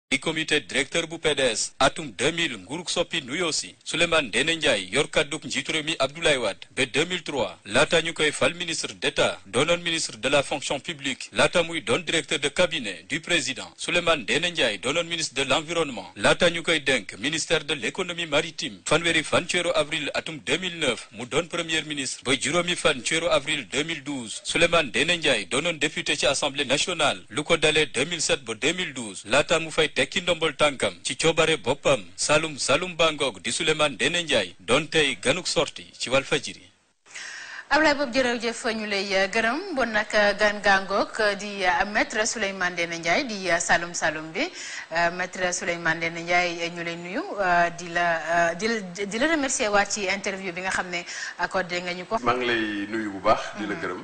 di comité directeur bu PDS atum 2000 nguurug soppi nuyoo si Souleymane Ndéné Ndiaye yor kàdduk njiitu réew mi Abdoulaye Wade ba 2003 laata ñu koy fal ministre d'État doonoon ministre de la fonction publique laata muy doon directeur de cabinet du président Souleymane Ndéné Ndiaye doonoon ministre de l'environnement laata ñu koy dénk ministère de l'économie maritime fanweeri fan ci weeru avril atum 2009 mu doon premier ministre ba juróomi fan ci weeru avril 2012 Souleymane Ndéné Ndiaye doonoon député ci assemblée nationale lu ko dalee 2007 ba 2012 laata mu fay tekki ndombol tànkam ci coobare boppam Saloum Saloum Bangoog di Souleymane Ndéné Ndiaye doon tey ganuk sorti ci Walfadjri Ablaye boobu jërëjëf ñu lay gërëm bon nag gan gàngoog di maître Souleymane Ndéné Ndiaye di Saloum Saloum bi maître Souleymane Ndéné Ndiaye ñu lay nuyu di la di la di la remercier waat ci interview bi nga xam ne accordé nga ñu ko. maa ngi lay nuyu bu baax. di la gërëm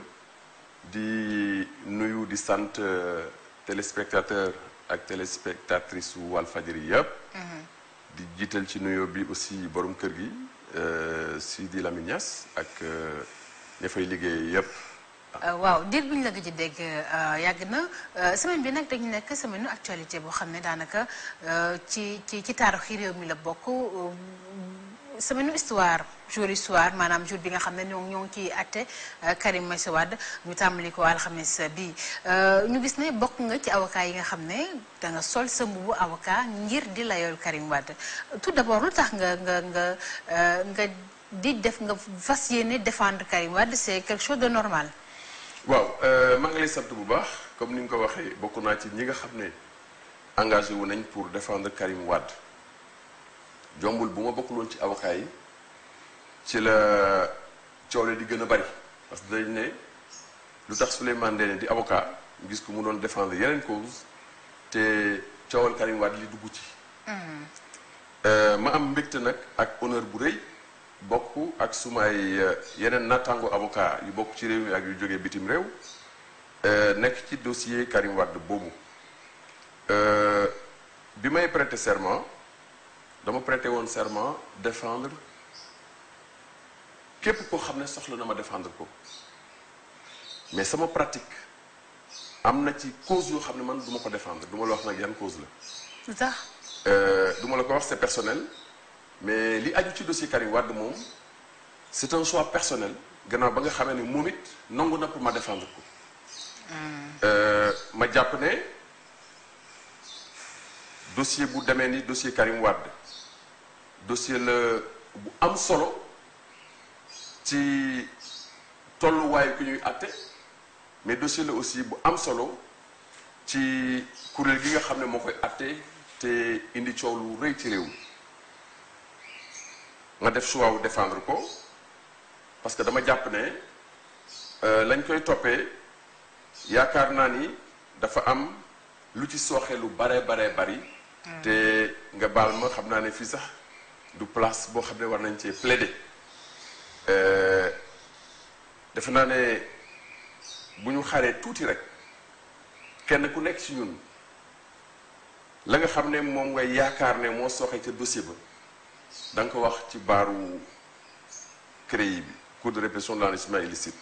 di nuyu di sant téléspectateur ak téléspectatrice su Walfadjri yëpp. di jiital ci nuyoo bi aussi borom kër gi Sidi Lamine Niass ak. ña fay liggéey yépp waaw diir bi ñu la gëj a dégg yàgg na semaine bi nag dañu nekk semaine actualité boo xam ne daanaka ci ci ci taarixi réew mi la bokk semaine histoire jour histoire maanaam jour bi nga xam ne ñoo ñoo ngi ciy àtte Karim Meïssa Wade ñu tàmbali ko alxames bi ñu gis ne bokk nga ci avocat yi nga xam ne da nga sol sa mbubu avocat ngir di layool Karim Wade tout d'abord lu tax nga nga nga nga di def nga fas yéene défendre Karim Wade c'est quelque chose de normal. waaw maa ngi lay sant bu baax comme ni nga ko waxee bokk naa ci ñi nga xam ne engagé wu nañ pour défendre Karim Wade jombul bu ma bokkul woon ci avocat yi ci la coow di gën a bari parce que dañ ne lu tax Souleymane Ndéné di avocat gis ko mu doon défendre yeneen cause te coowal Karim Wade li dugg ci. ma am mbégte nag ak honneur bu rëy. bokk ak sumay yeneen nattaango avocat yu bokk ci réew mi ak yu jógee bitim réew nekk ci dossier Karim Wade boobu bi may prêter serment dama prêter woon serment défendre képp koo xam ne soxla na ma défendre ko mais sama pratique am na ci cause yoo xam ne man du ma ko défendre du ma la wax nag yan cause la. lu tax. du ma la ko wax c'est personnel. mais li aju ci dossier Karim Wade moom c'est un choix personnel gannaaw ba nga xamee ne moom it nangu na pour ma défendre ko. ma jàpp ne dossier bu demee ni dossier Karim Wade dossier la bu am solo ci tolluwaayu ku ñuy àtte mais dossier la aussi bu am solo ci kuréel gi nga xam ne moo koy àtte te indi coow lu rëy ci réew mi. nga def choix wu défendre ko parce que dama jàpp ne lañ koy toppee yaakaar naa ni dafa am lu ci sooxe lu bare bare bari. te nga baal ma xam naa ne fii sax du place boo xam ne war nañ cee plaider. defe naa ne bu ñu xaree tuuti rek kenn ku nekk ci ñun la nga xam ne moom ngay yaakaar ne moo sooxe ca dossier ba. da nga ko wax ci baaru CREI bi cour de répression de l'enrichissement illicite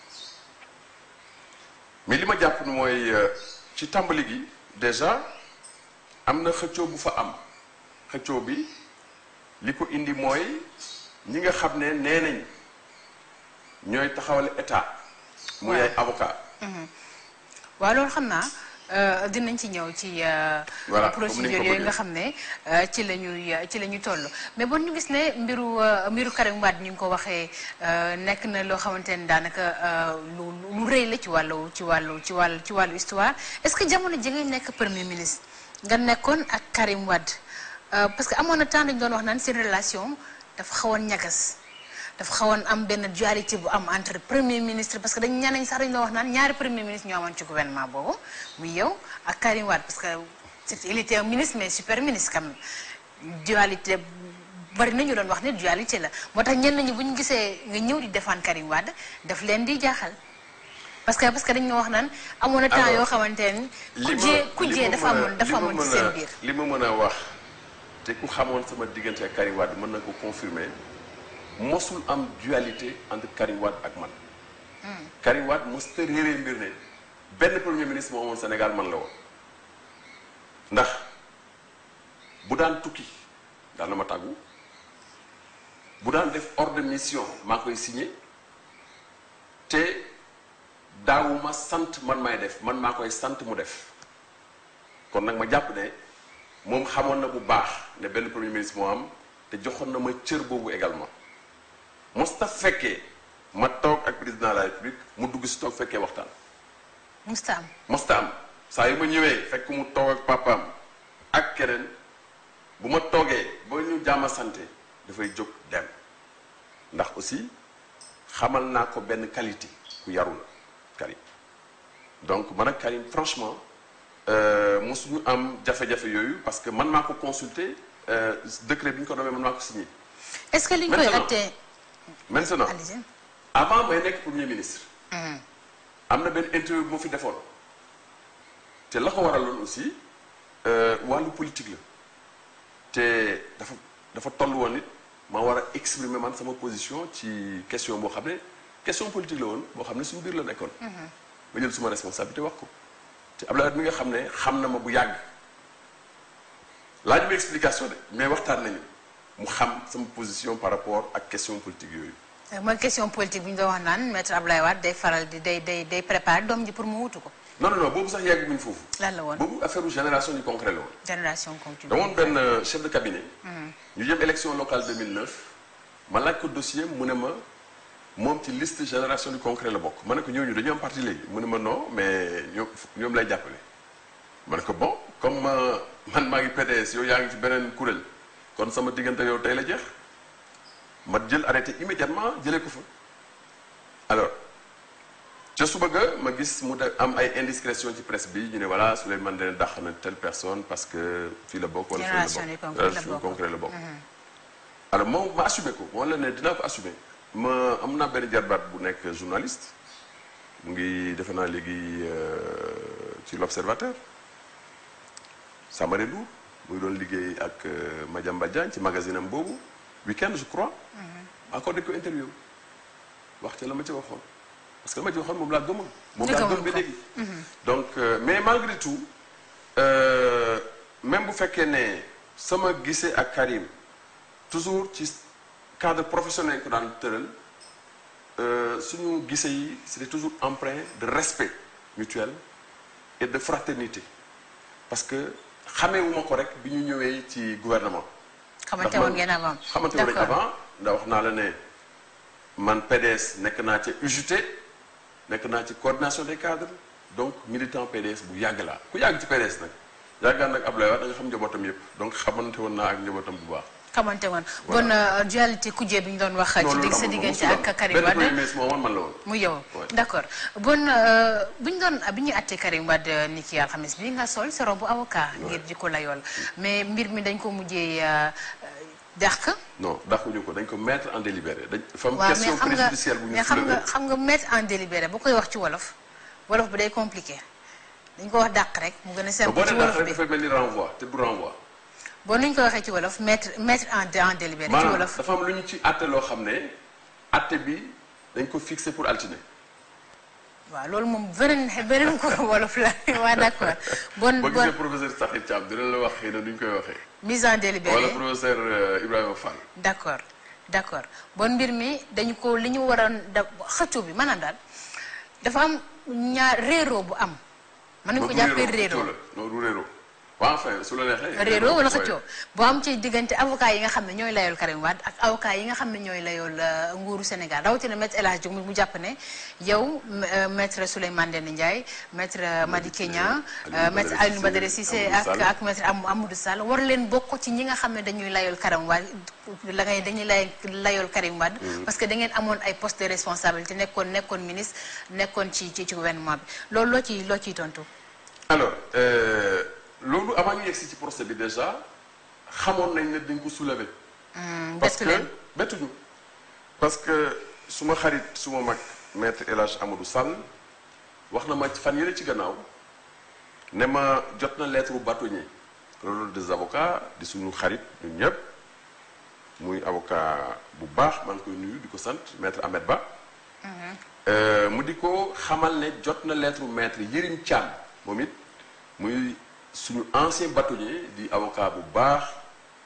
mais li ma jàpp ni mooy ci tàmbali gi déjà am na xëccoo bu fa am xëccoo bi li ko indi mooy ñi nga xam ne nee nañ ñooy taxawal état. muy ay avocat waaw loolu xam naa. dinañ ci ñëw ci procédure yooyu nga xam ne ci la ñuy ci la ñuy toll mais bon ñu gis ne mbiru mbiru Karim Wade ñu ngi ko waxee nekk na loo xamante ne daanaka lu lu rëy la ci wàllu ci wàllu ci wàllu ci wàllu histoire est-ce que jamono ji ngay nekk premier ministre nga nekkoon ak Karim Wade parce que amoon na temps dañu doon wax naan seen relation dafa xawoon ñagas dafa xawoon am benn dualité bu am entre premier ministre parce que dañ ñeneen sax dañu doon wax naan ñaari premier ministre ñoo amoon ci gouvernement boobu muy yow ak Karim Wade parce que il était un ministre mais super ministre quand même dualité bari na ñu doon wax ne dualité la moo tax ñenn ñi bu ñu gisee nga ñëw di défendre Karim Wade daf leen di jaaxal parce que parce que dañu wax naan amoon na temps yoo xamante ne kujjee kujjee dafa amoon dafa amoon ci seen biir li ma mën a wax te ku xamoon sama diggante ak Karim Wade mën na ko confirmer mosul am dualité entre Karim Wade ak man. Karim Wade mos ta réeree mbir ne benn premier ministre moo amoon Sénégal man la woon ndax bu daan tukki daan na ma tàggu bu daan def ordre de mission maa koy signé te daawuma sant man may def man maa koy sant mu def kon nag ma jàpp ne moom xamoon na bu baax ne benn premier ministre moo am te joxoon na ma cër boobu également mosta fekkee ma toog ak président de la république mu dugg si toog fekkee waxtaan musta am mosta am saa yu ma ñëwee fekk mu toog ak papaam ak keneen bu ma toogee ba ñu jàmm santé dafay jóg dem ndax aussi xamal naa ko benn qualité ku yaru la Karim donc man ak Karim franchement mosuñu am jafe-jafe yooyu parce que man maa ko consulté décret bi ñu ko doomee man maa ko signé est-ce que li ñu koy attee maintenant allez-y avant may nekk premier ministre am na benn interview bu ma fi defoon te la ko waraloon aussi wàllu politique la te dafa dafa toll woon nit ma war a exprimer man sama position ci question boo xam ne question politique la woon boo xam ne suñu biir la nekkoon ma jël suma responsabilité wax ko te Abdoulaye Wade mi nga xam ne xam na ma bu yàgg laaj ma explication de mais waxtaan nañu mu xam sama position par rapport ak question politique yooyu mooy question politique bu ñu doon wax naan maître Abdoulaye Wade day faral di day day day préparer doom ji pour mu wutu ko non non non boobu sax yàgg buñ foofu lan la woon boobu affaire génération du concret la woon génération continue damoon benn chef de cabinet ñu jëm élection locale 2009 ma laaj ko dossier mu ne ma moom ci liste génération du concret la bokk ma ne ko ñooñu dañu am parti léegi mu ne ma non mais ñoom ñoom lay jàppale ma ne ko bon comme man maa ngi PDS yow yaa ngi ci beneen kuréel kon sama diggante yow tey la jeex ma jël arrêté immédiatement jëlee ko fa alors ca suba ga ma gis mu de am ay indiscrétion ci presse bi ñu ne voilà Souleymane Ndéné dàq na telle personne parce que fii la bokk wala fii la bokk génération concret la bokk alors moom ma assumé ko moom la ne dinaa ko assumé ma am naa benn jarbaat bu nekk journaliste mu ngi defe naa léegi ci l'observateur Samaré Ndour muy doon liggéey ak Madiamba Diagne ci magazine am boobu week-end je crois encore dañ ko interview wax ca la ma ci waxoon parce que la ma ci waxoon moom laa gëmoon moom laa gëm ba léegi donc mais malgré tout même bu fekkee ne sama gisee ak Karim toujours ci cadre professionnel ko daan tëral suñu gisee yi c'était toujours empreint de respect mutuel et de fraternité parce que xameewuma ko rek bi ñu ñëwee ci gouvernement xamante woon ngeen avant xamante woon avant ndax wax naa la ne man PDS nekk naa ca UJT nekk naa ci coordination des cadres donc militant PDS bu yàgg laa ku yàgg ci PDS nag yàggaan nag Abdoulaye Wade da nga xam njabootam yëpp donc xamante woon naa ak njabootam bu baax xamante woon bon dualité kujje bi ñu doon wax ci digg sa diggante ak Karim Wade moo man la woon mu yow d'accord bon bu ñu doon bi ñu àttee Karim Wade ni ki alxamis bi nga sol sa robu avocat ngir di ko layool mais mbir mi dañ ko mujjee dàq non dàquñu ko dañ ko mettre en délibéré dañ fam waaw mais question xam nga préjudicielle bu ñu mais xam nga soulevé xam nga mettre en délibéré bu koy wax ci wolof wolof bi day compliqué dañ ko wax dàq rek mu gën a boo simple ci nee dàq wolof rek bi dafay mel ni renvoi te du renvoi bon ni ñu ko waxee ci wolof mettre mettre en en délibéré ci maanaam wolof dafa am lu ñu ci àtte loo xam ne àtte bi dañ ko fixé pour altine waaw loolu moom beneen beneen ko wolof la waa d'accord bon boo bon gisee professeur Sakhir Thiam dina la wax xëy na nu ñu koy waxee mise en wala délibéré professeur euh, Ibrahima Fall d'accord d'accord bon mbir mi dañu ko li ñu waroon da xëccoo bi maanaam daal dafa am ñaar réeroo bu am mën nañu ko du jàppee réeroo, réeroo xëccoo la non du réeroo waaw enfin su la neexee réeroo wala ouais. xëccoo boo am ci diggante avocat yi nga xam ne ñooy layool Karim Wade ak avocat yi nga xam ne ñooy layool euh, nguuru Sénégal rawatina maître El Hadj Diouf mu jàpp ne yow euh, maître Souleymane Ndéné Ndiaye maître euh, Madické Niang euh, Aliou maître Badara Aliou Badara Cissé Amadou ak Sall. ak maître Am- Amadou Sall war leen bokk ci ñi nga xam ne dañuy layool Karim Wade la ngay dañuy lay layool Karim Wade parce que da ngeen amoon ay poste de responsabilité nekkoon nekkoon ministre nekkoon ci ci ci gouvernement bi loolu loo ciy loo ciy tontu alors euh, loolu avant ñu yegsi ci procès bi déjà xamoon nañ ne dañ ko soulever parce bettu que leen bettuñu parce que suma xarit suma mag maître El Hadj Amadou Sall wax na ma ci fan yële ci gannaaw ne ma jot na lettre bâtonnier loolu des avocats di suñu xarit ñun ñëpp muy avocat bu baax maa ngi koy nuyu di ko sant maître Ahmed Ba Euh, mu di ko xamal ne jot na lettre maître Yérim Thiam moom it muy suñu ancien bâtonnier di avocat bu baax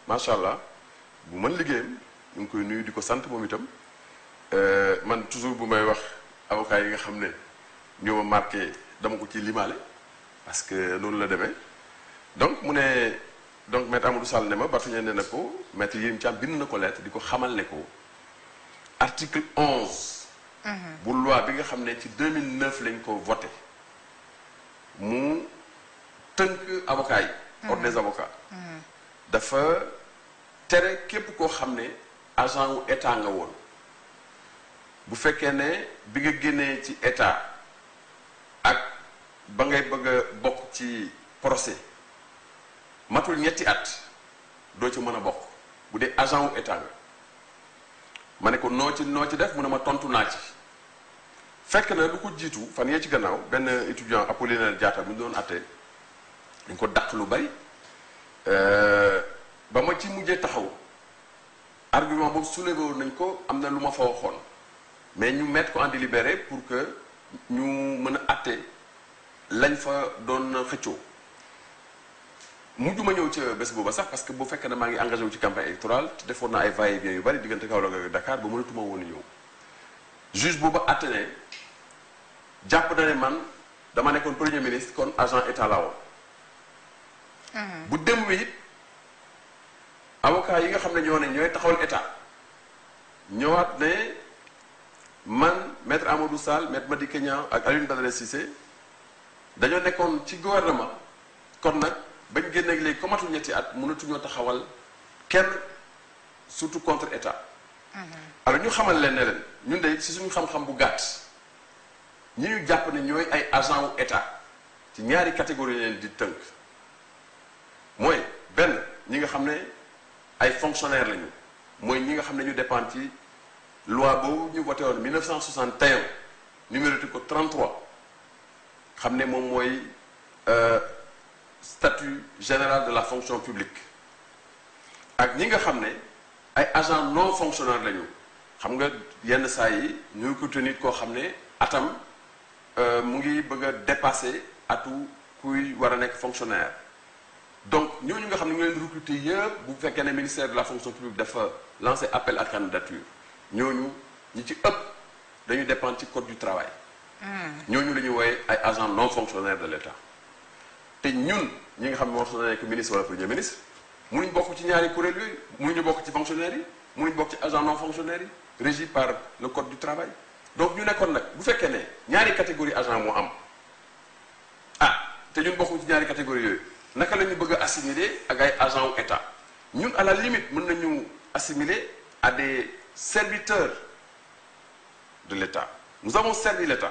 macha allah bu mën liggéeyam ñu ngi koy nuyu di ko sant moom itam man toujours bu may wax avocat yi nga xam ne ñoo ma marqué dama ko ci limaale parce que noonu la demee donc mu ne donc maître Amadou Sall ne ma Barthélémy ne na ko maître Yérim Thiam bind na ko lettre di ko xamal ne ko article 11. bu loi bi nga xam ne ci 2009 lañ ko voté mu tënk avocat yi. ordre des avocats. dafa tere képp koo xam ne agent wu état nga woon bu fekkee ne bi nga génnee ci état ak ba ngay bëgg a bokk ci procès matul ñetti at doo ci mën a bokk bu dee agent wu état nga ma ne ko noo ci noo ci def mu ne ma tontu naa ci fekk na lu ko jiitu fan yee ci gannaaw benn étudiant Apollinaire Diatta bu ñu doon attee dañ ko dàq lu bari ba ma ci mujjee taxaw argument boobu soulevé woon nañ ko am na lu ma fa waxoon mais ñu mettre ko en délibéré pour que ñu mën a atte lañ fa doon xëccoo mujj ma ñëw ca bés booba sax parce que bu fekkee ne maa ngi engagé wu ci campagne électorale te defoon naa ay va-et-vient yu bari diggante Kaolack ak Dakar ba mënatuma woon ñëw juge booba atte ne jàpp na ne man dama nekkoon premier ministre kon agent état la woon bu démb wi it avocat yi nga xam ne ñoo ne ñooy taxawal état ñëwaat ne man maître Amadou Sall maître Madické Niang ak Alioune Badara Cissé dañoo nekkoon ci gouvernement kon nag bañ génneeg léegi comme matul ñetti at mënatuñoo taxawal kenn surtout contre état alors ñu xamal leen ne leen ñun de si suñu xam-xam bu gàtt ñi ñu jàpp ne ñooy ay agent wu état ci ñaari catégorie leen di tënk mooy benn ñi nga xam ne ay fonctionnaires lañu mooy ñi nga xam ne ñu dépend ci loi boobu ñu voté woon 1961 numéroté ko 33 xam ne moom mooy statut général de la fonction publique ak ñi nga xam ne ay agents non fonctionnaires lañu xam nga yenn saa yi ñu ko nit koo xam ne atam mu ngi bëgg a dépasser atu kuy war a nekk fonctionnaire donc ñooñu nga xam ne ñu leen recruter yëpp bu fekkee ne ministère de la fonction publique dafa lancer appel à candidature ñooñu ñi ci ëpp dañu dépendre ci code du travail. ñooñu la ñuy wooye ay agents non fonctionnaires de l'État. te ñun ñi nga xam ne moo xam ne nekk ministre wala premier ministre mënuñ bokk ci ñaari kuréel yooyu mënuñu bokk ci fonctionnaires yi mënuñ bokk ci agents non fonctionnaires yi régi par le code du travail. donc ñu nekkoon nag bu fekkee ne ñaari catégorie agent moo am ah te ñun bokkuñ ci ñaari catégorie yooyu. naka la ñu bëgg a assimiler ak ay agents wu état ñun à la limite mën nañu assimiler à des serviteurs de l'état nous avons servi l'état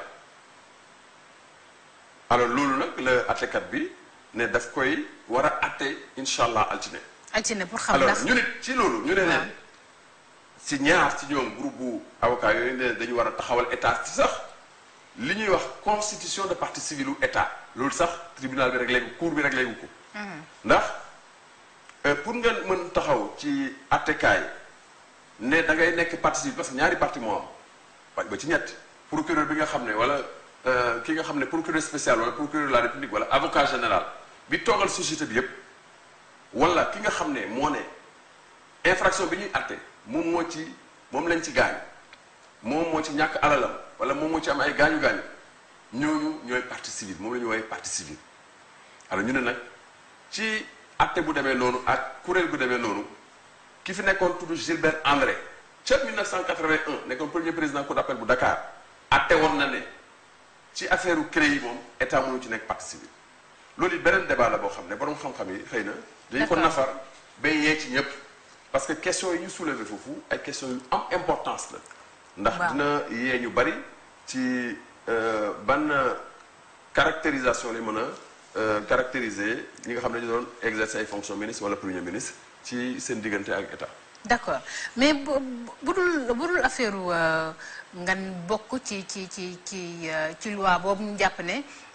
alors loolu nag la attekat bi ne daf koy war a atte incha allah altine. altine pour xam alors ndax ñu nit ci loolu ñu ne leen ci ñaar ci ñoom groupe bu avocat yooyu ne dañu war a taxawal état ci sax li ñuy wax constitution de partie civile u état loolu sax tribunal bi rek léegi cour bi rek léegi ko ndax pour nga mën taxaw ci attekaay ne da ngay nekk partie civile parce que ñaari partie moo am ba ci ñett procureur bi nga xam ne wala ki nga xam ne procureur spécial wala procureur de la république wala avocat général bi toogal société bi yépp wala ki nga xam ne moo ne infraction bi ñuy atte moom moo ci moom lañ ci gaañ moom moo ci ñàkk alalam wala moom moo ci am ay gaañu gaañu ñooñu ñooy partie civile moom la ñu woowee partie civile alors ñu ne nag ci atte bu demee noonu ak kuréel bu demee noonu ki fi nekkoon tudd Gilbert André ca 1981 nekkoon premier président cour d'appel bu Dakar atte woon na ne ci affaire u CREI yi moom état mënu ci nekk partie civile loolu it beneen débat la boo xam ne borom xam-xam yi xëy na dañu ko D'accord. nafar ba yee ci ñëpp parce que question yi ñu soulever foofu ay question yu am importance la ndax Waaw. dina yee ñu bari ci euh, ban caractérisation lay mën a euh, caractériser ñi nga xam ne ñu doon exercer ay fonctions ministre wala premier ministre ci seen diggante ak état d'accord mais bu bu dul bu dul affaire ngan bokk ci ci ci ci euh, ci loi boobu ñu jàpp ne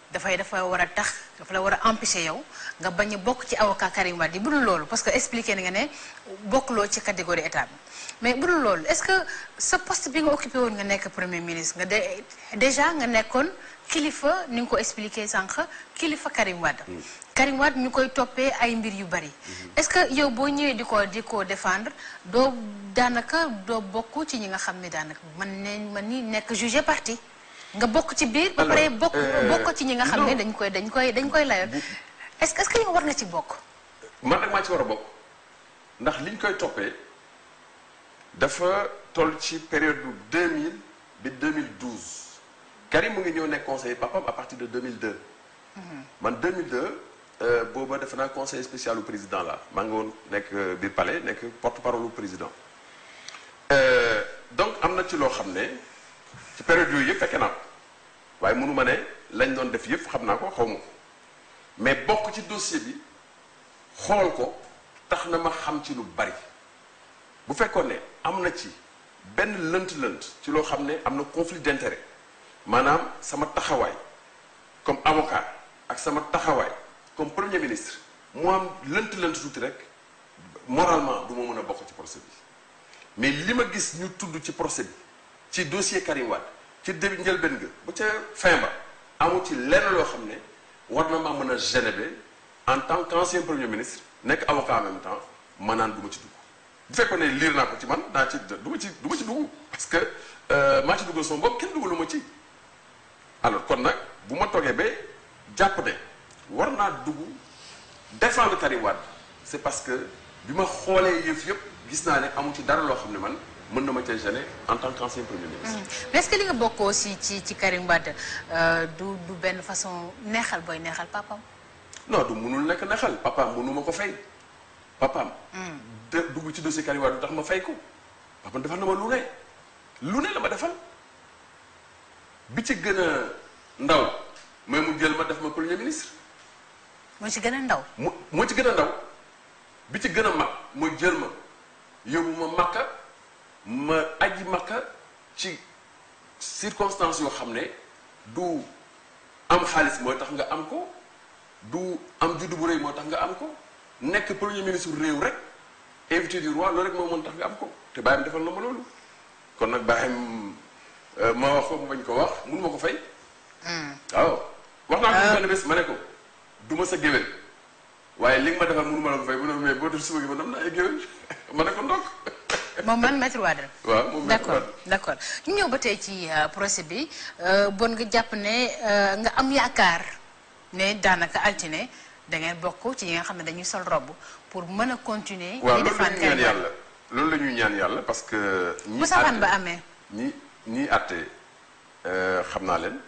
dafay dafa war a tax dafa la war a empêcher yow nga bañ a bokk ci avocat Karim Wade yi bu dul loolu parce que expliqué na nga ne bokkuloo ci catégorie état bi mais bu dul loolu est-ce que sa poste bi nga occupé woon nga nekk premier ministre nga de déjà nga nekkoon kilifa ni nga ko expliqué sànq kilifa Karim Wade. Karim Wade ñu koy toppee ay mbir yu bari. est-ce que yow boo ñëwee di ko di ko défendre doo daanaka doo bokk ci ñi nga xam ne daanaka man ne man ni nekk jugé parti. nga bokk ci biir. ba pare bokk bokk ci ñi nga xam ne dañ koy dañ koy dañ koy layoon. est-ce que est-ce que yow war nga ci bokk. man nag maa ci war a bokk ndax liñ koy toppee dafa toll ci période bu 2000 bi 2012 Karim mu ngi ñëw nekk conseiller papam à partir de 2002. man 2002 booba defe naa conseiller spécial au président la maa ngi woon nekk biir palais nekk porte-parole au président donc am na ci loo xam ne. ci période yooyu yëpp fekke naa ko waaye mënu ma ne lañ doon def yëpp xam naa ko xaw ma ko mais bokk ci dossier bi xool ko tax na ma xam ci lu bari bu fekkoon ne am na ci benn lënt-lënt ci loo xam ne am na conflit d'intérêt maanaam sama taxawaay comme avocat ak sama taxawaay comme premier ministre mu am lënt-lënt tuuti rek moralement du ma mën a bokk ci procès bi mais li ma gis ñu tudd ci procès bi ci dossier Karim Wade ci début njëlbeen ga ba ca fin ba amu ci lenn loo xam ne war na maa mën a gêner en tant qu'ancien premier ministre nekk avocat en même temps ma naan du ma ci dugg bu fekkoon ne liir naa ko ci man daa ci du ma ci du ma ci dugg parce que maa ci duggal sama bopp kenn duggalu ma ci alors kon nag bu ma toogee ba jàpp ne war naa dugg défendre Karim Wade c'est parce que bi ma xoolee yëf yëpp gis naa ne amu ci dara loo xam ne man mën na ma cee gêner en tant qu'ancien premier ministre. mais est-ce que li nga bokk aussi ci ci Karim Wade du du benn façon neexal booy neexal papam non du munul nekk neexal papaam mënu ma ko fay papaam. de dugg ci dossier Karim Wade du tax ma fay ko papaam defal na ma lu ne lu ne la ma defal bi ci gën a ndaw mooy mu jël ma def ma premier ministre. moo ci gën a ndaw. mu moo ci gën a ndaw bi ci gën a mag mu jël ma yóbbu ma Makka. ma aji makka ci circonstances yoo xam ne du am xaalis mooy tax nga am ko du am juddu bu rëy moo tax nga am ko nekk premier ministre réew rek invité du roi loolu rek moo mën tax nga am ko te bàyyam defal na ma loolu kon nag bàyyam ma wax ko mu bañ ko wax mun ma ko fay waaw wax naa ko benn bés ma ne ko du ma sa géwél waaye li nga ma defal mënu ma la ko fay mu ne mais boo def suba gi ma am naa ay géwél ma ne ko ndokk moom man maître Wade waaw moom d'accord d'accord ñu ñëw ba tey ci procès bi bon nga jàpp ne nga am yaakaar ne daanaka altine da ngeen bokk ci ñi nga xam ne dañuy sol robe pour mën a continuer. waaw di loolu la défendre ñuy ñaan Karim Wade. yàlla loolu la ñuy ñaan yàlla parce que. ñi bu safaan àtte- ba amee. ñi ñiy àtte xam naa leen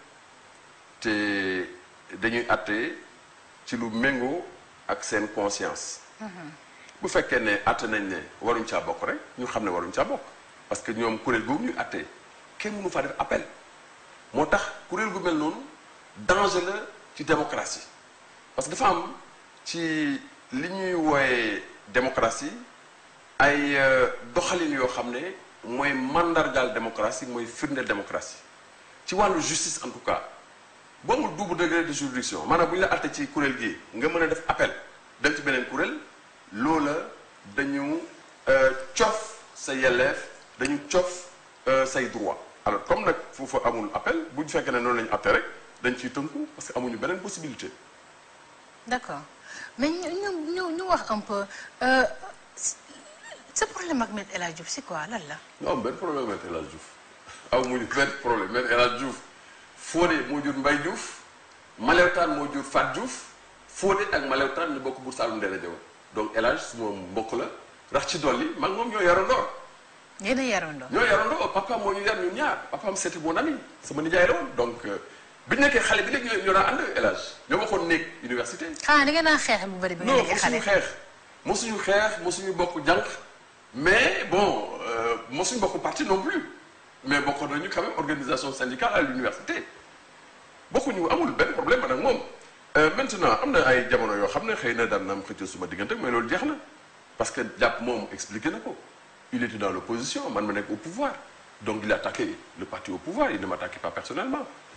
te dañuy àtte ci lu méngoo ak seen conscience. bu fekkee ne àtte nañ ne waruñ caa bokk rek ñu xam ne waruñ caa bokk parce que ñoom kuréel googu ñuy àtte kenn mënu faa def appel moo tax kuréel gu mel noonu danger la ci démocratie parce que dafa am ci li ñuy wooye démocratie ay euh, doxalin yoo xam ne mooy mandargaal démocratie mooy firndeel démocratie ci wàllu justice en tout cas boo amul double degré de juridiction maanaam bu ñu la àtte ci kuréel gi nga mën a def appel dem ci beneen kuréel loola dañu euh, cof sa yelleef dañu cof euh, say droit alors comme nag foofu amul appel bu ñu fekkee ne noonu la ñu àtte rek dañ ciy tënku parce que amuñu beneen possibilité d'accord mais ñu ñu ñu ñu wax un peu euh, sa problème ak Me El Hadji Diouf c'est quoi lan la. non benn problème ak El Hadj Diouf aw muñu benn problème mais El Hadj Diouf Fodé moo jur Mbaye Diouf Malewtaan moo jur Fat Diouf Fodé ak Malewtaan ñu bokk Buur Saalum Ndella Jow donc El Hadj suma mbokk la rax ci dolli man moom ñoo yarandoo yéen a yarandoo. ñoo yarandoo papa moo ñu yar ñun ñaar papaam c'était mon ami sama nijaay la woon donc bi ñu nekkee xale bi léegi ñoo ñoo daan ànd El Hadj ñoo bokkoon néeg université xanaa da ngeen a xeex bu bëri bi nga non nekkee xale. mosuñu xeex mosuñu xeex mosuñu bokk jànq mais bon euh, mosuñu bokk parti non plus mais bokkoon nañu quand même organisation syndicale à l'université bokkuñu amul benn problème man ak moom Euh, maintenant am na ay jamono yoo xam ne xëy na daan na am xëccoo suma diggante mais loolu jeex na parce que jàpp moom expliqué na ko il était dans l'opposition man ma nekk au pouvoir donc il attaquait le parti au pouvoir il ne m'attaquait pas personnellement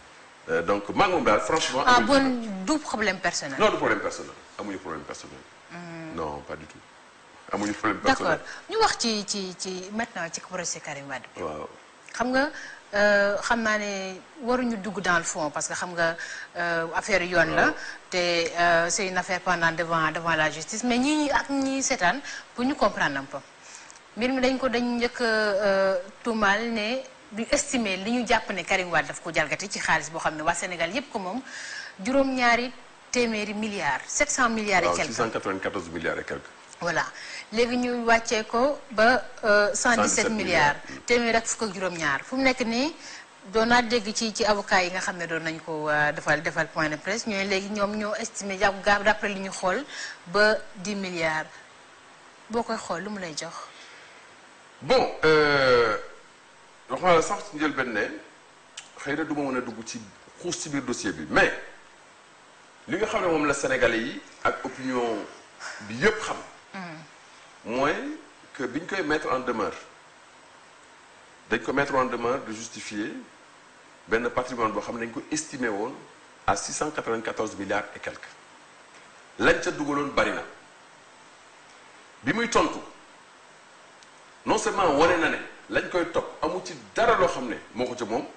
donc maa ngi moom daal franchement. ah bon du problème personnel. non du problème personnel amuñu problème personnel. non pas du tout amuñu problème personnel. d'accord ñu wax ci ci ci maintenant ci procès Karim Wade. waaw xam nga xam naa ne waruñu dugg dans le fond parce que xam nga affaire yoon la te c'est une affaire pendant devant devant la justice mais ñi ak ñi seetaan pour ñu comprendre un peu mbir mi dañ ko dañ njëkk tuumaal ne du estimer li ñu jàpp ne Karim Wade daf ko jalgati ci xaalis boo xam ne waa Sénégal yépp ko moom juróom-ñaari téeméeri milliards 700 milliards et waaw quelques 694 milliards et quelques. voilà léegi ñu wàccee ko ba 117 milliards milliards. téeméer ak fukk ak juróom-ñaar fu mu nekk nii doon naa dégg ci ci avocat yi nga xam ne doon nañ ko defal defal point de presse ñooy léegi ñoom ñoo estimé jàpp gaab d'après li ñu xool ba 10 milliards boo koy xool lu mu lay jox. bon wax naa la sax ci njëlbeen ne xëy na du ma mën a dugg ci xuus ci biir dossier bi mais li nga xam ne moom la Sénégalais yi ak opinion bi yépp xam. mooy que biñ koy mettre en demeure dañ ko mettre en demeure de justifier benn patrimoine boo xam ne dañ ko estimé woon à 694 milliards et quelques lañ ca dugaloon bari na bi muy tontu non seulement wane na ne lañ koy topp amu ci dara loo xam ne moo ko ca moom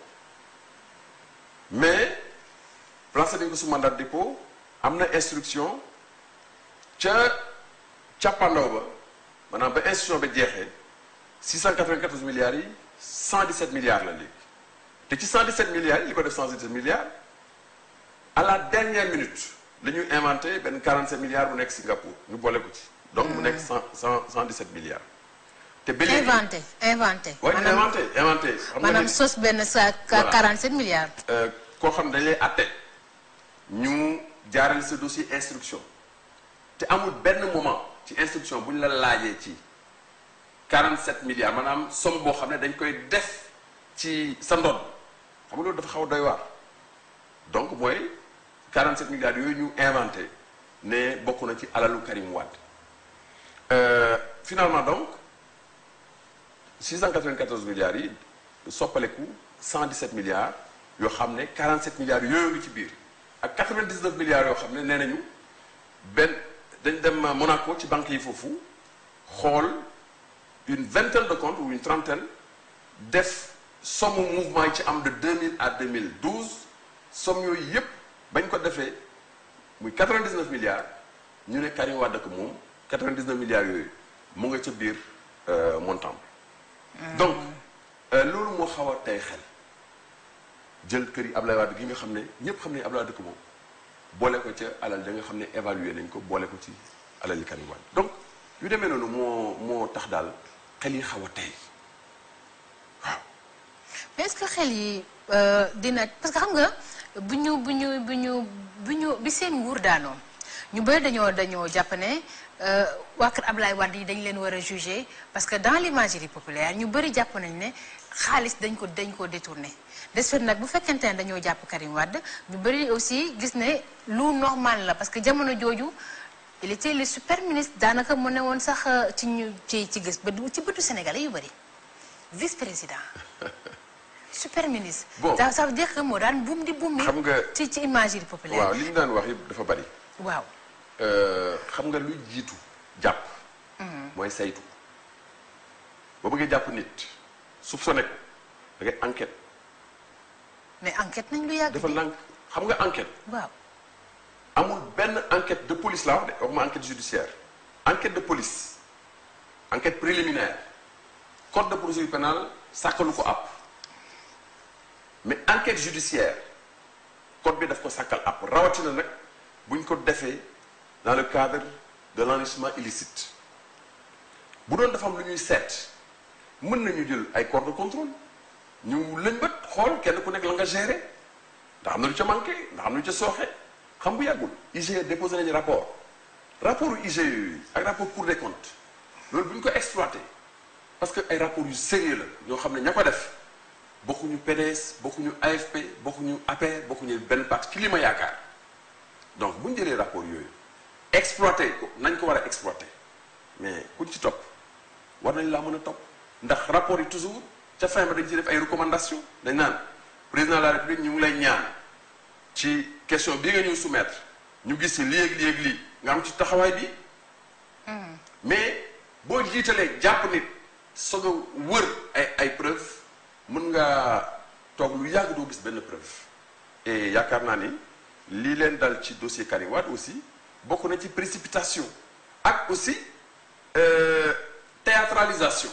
mais placé nañ ko su mandat de dépôt am na instruction ca càppandaw ba maanaam ba instruction ba jeexee 694 milliards yi 117 milliards la léegi te ci 117 milliards yi li ko def 117 milliards à la dernière minute la ñuy inventé benn 47 milliards bu nekk Singapour ñu boole ko ci. donc mu nekk 100 100 117 milliards. te ba léegi inventé inventé. waaye inventé inventé. xam nga maanaam ni sos benn sa Voilà. 47 milliards. euh, koo xam ne dañ lay àtte ñu jaarale sa dossier instruction te amul benn moment ci instruction bu ñu la laajee ci 47 milliards maanaam somme boo xam ne dañ koy def ci sa ndodd xam nga loolu dafa xaw a doy waar donc mooy 47 milliards yooyu ñu inventé ne bokk na ci alalu Karim Wade Euh, finalement donc 694 milliards yi soppaleku 117 milliards yoo xam ne 47 milliards yooyu ngi ci biir ak 99 milliards yoo xam ne nee nañu benn dañ dem Monaco ci banque yi foofu xool une vingtaine de comptes ou une trentaine def somme mouvement yi ci am de 2000 à 2012 somme yooyu yépp bañ ko defee muy 99 milliards ñu ne Karim Wade ko moom 99 milliards yooyu mu nga ca biir euh, montant bi donc euh, loolu moo xaw a tey xel jël kër yi Ablaye Wade gi nga xam ne ñépp xam ne Ablaye Wade ko moom boole ko ca alal da nga xam ne évalué nañ ko boole ko ci alal yi Karim Wade donc yu demee noonu moo moo tax daal xel yi xaw a tey waaw mais est-ce que xel yi euh, dina parce que xam nga bu ñu bu ñu bu ñu bu ñu bi seen nguur daanoo ñu bëri dañoo dañoo jàpp ne euh, waa kër Ablaye Wade yi dañ leen war a juger parce que dans l'imagerie populaire ñu bëri jàpp nañ ne xaalis dañ ko dañ ko détourné de ce fait nag bu fekkente ne dañoo jàpp Karim Wade ñu bëri aussi gis ne lu normal la parce que jamono jooju il était le super ministre daanaka mu ne woon sax euh, ci ñu ci ci gis ba ci bëtu sénégalais yu bëri vice président super ministre. Bon. ça ça veut dire que moo daan buum di buum mi. Xam nga- ci ci imagerie populaire. waaw li ñu daan wax yëpp dafa bari waaw. Euh, xam nga lu jiitu jàpp mooy saytu boo bëggee jàpp nit soupçonné ko da ngay enquête mais enquête nañ lu yàgg. dafa nank xam nga enquête waaw. amul benn enquête de police laa wax de waxuma enquête judiciaire enquête de police enquête préliminaire code de procédure pénale sàkkalu ko àpp mais enquête judiciaire code bi daf ko sàkkal àpp rawatina nag buñ ko defee dans le cadre de l'enrichissement illicite bu doon dafa am lu ñuy seet mën nañu jël ay corps de contrôle ñu lëñbët xool kenn ku nekk la nga gérer ndax am na lu ca manqué ndax am na lu ca sooxe xam bu yàggul IGE déposé nañu rapport rapport yu IGE yooyu ak rapport Cour des comptes loolu bu ñu ko exploité parce que ay rapports yu sérieux la ñoo xam ne ña ko def bokkuñu PDS bokkuñu AFP bokkuñu APR bokkuñu benn parti ci li ma yaakaar donc bu ñu jëlee rapport yooyu exploité ko nañ ko war a exploité mais kuñ ci topp war nañ laa mën a topp ndax rapport yi toujours ca fin ba dañ ci def ay recommandations dañ naan président de la république ñu ngi lay ñaan ci question bi nga ñëw soumettre ñu gis ci lii ak lii ak lii nga am ci taxawaay bi mais boo jiitalee jàpp nit soog a wër ay ay preuve mën nga toog lu yàgg doo gis benn preuve et yaakaar naa ni lii leen dal ci dossier Karim Wade aussi bokk na ci précipitation ak aussi euh, théâtralisation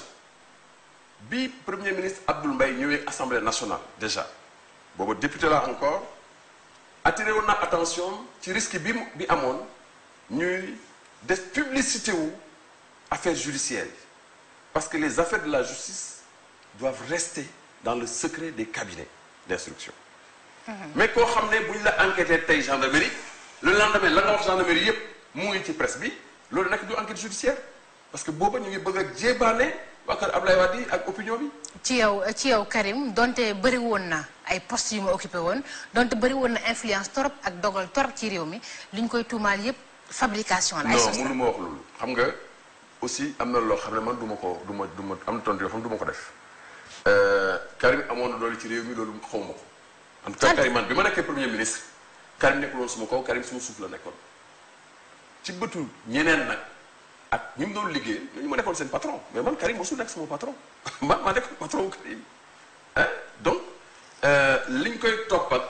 bi premier ministre Abdoul Mbaye ñëwee assemblée nationale déjà booba député la encore attiré woon na attention ci risque bi mu bi amoon ñuy def publicité wu affaires judiciaires yi parce que les affaires de la justice doivent rester dans le secret des cabinets d'instruction mais koo xam ne bu ñu la enquêté tey gendarmerie le lendemain la nga wax gendarmerie yépp mu ngi ci presse bi loolu nag du enquête judiciaire parce que booba ñu ngi bëgg a jébaane waa kër Ablaye Wade yi ak opinion bi ci yow ci yow Karim donte bëri woon na ay postes yu ma occupé woon donte bëri woon na influence torop ak dogal torop ci réew mi li ñu koy tuumaal yépp fabrication la ay non sos la mënu ma wax loolu xam nga aussi am na loo xam ne man du ma ko du ma du ma am na tontu yoo xam ne du ma ko def Karim amoon na doole ci réew mi loolu xaw ma ko en tout cas Kan- Karim man bi ma nekkee premier ministre Karim nekkul woon suma kaw Karim suma suuf la nekkoon ci bëtu ñeneen nag ak ñi mu doon liggéey ñu ma nekkoon seen patron mais man Karim mosul nekk sama patron man maa nekkoon patron wu Karim hein donc euh, liñ koy topp ak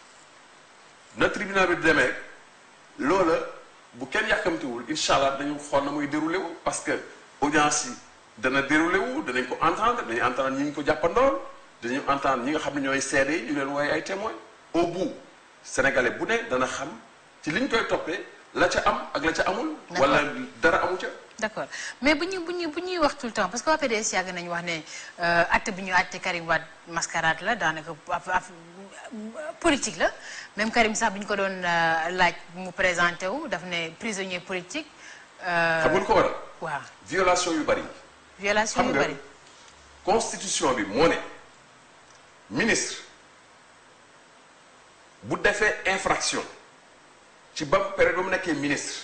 na tribunal bi demee loola bu kenn yàkkamtiwul incha allah dañu xool na muy déroulé wu parce que audience yi dana déroulé wu danañ ko entendre dañuy entendre ñi ñu ko jàppandool dañu entendre ñi nga xam ne ñooy seede yi ñu leen wooye ay témoins au bout sénégalais bu ne dana xam ci liñ koy toppee la ca am ak la ca amul. wala dara amu ca. d'accord mais bu ñu bu ñu bu ñuy wax tout le temps parce que waa PDS yàgg nañu wax ne acte bi ñu àtte Karim Wade mascarade la daanaka af- af- politique la même Karim sax bi ñu ko doon euh, laaj mu présenté wu daf ne prisonnier politique. euh, xam nga lu ko waral waaw violation yu bari. violation xam yu nga bari. constitution bi moo ne ministre bu defee infraction ci ba période ba mu nekkee ministre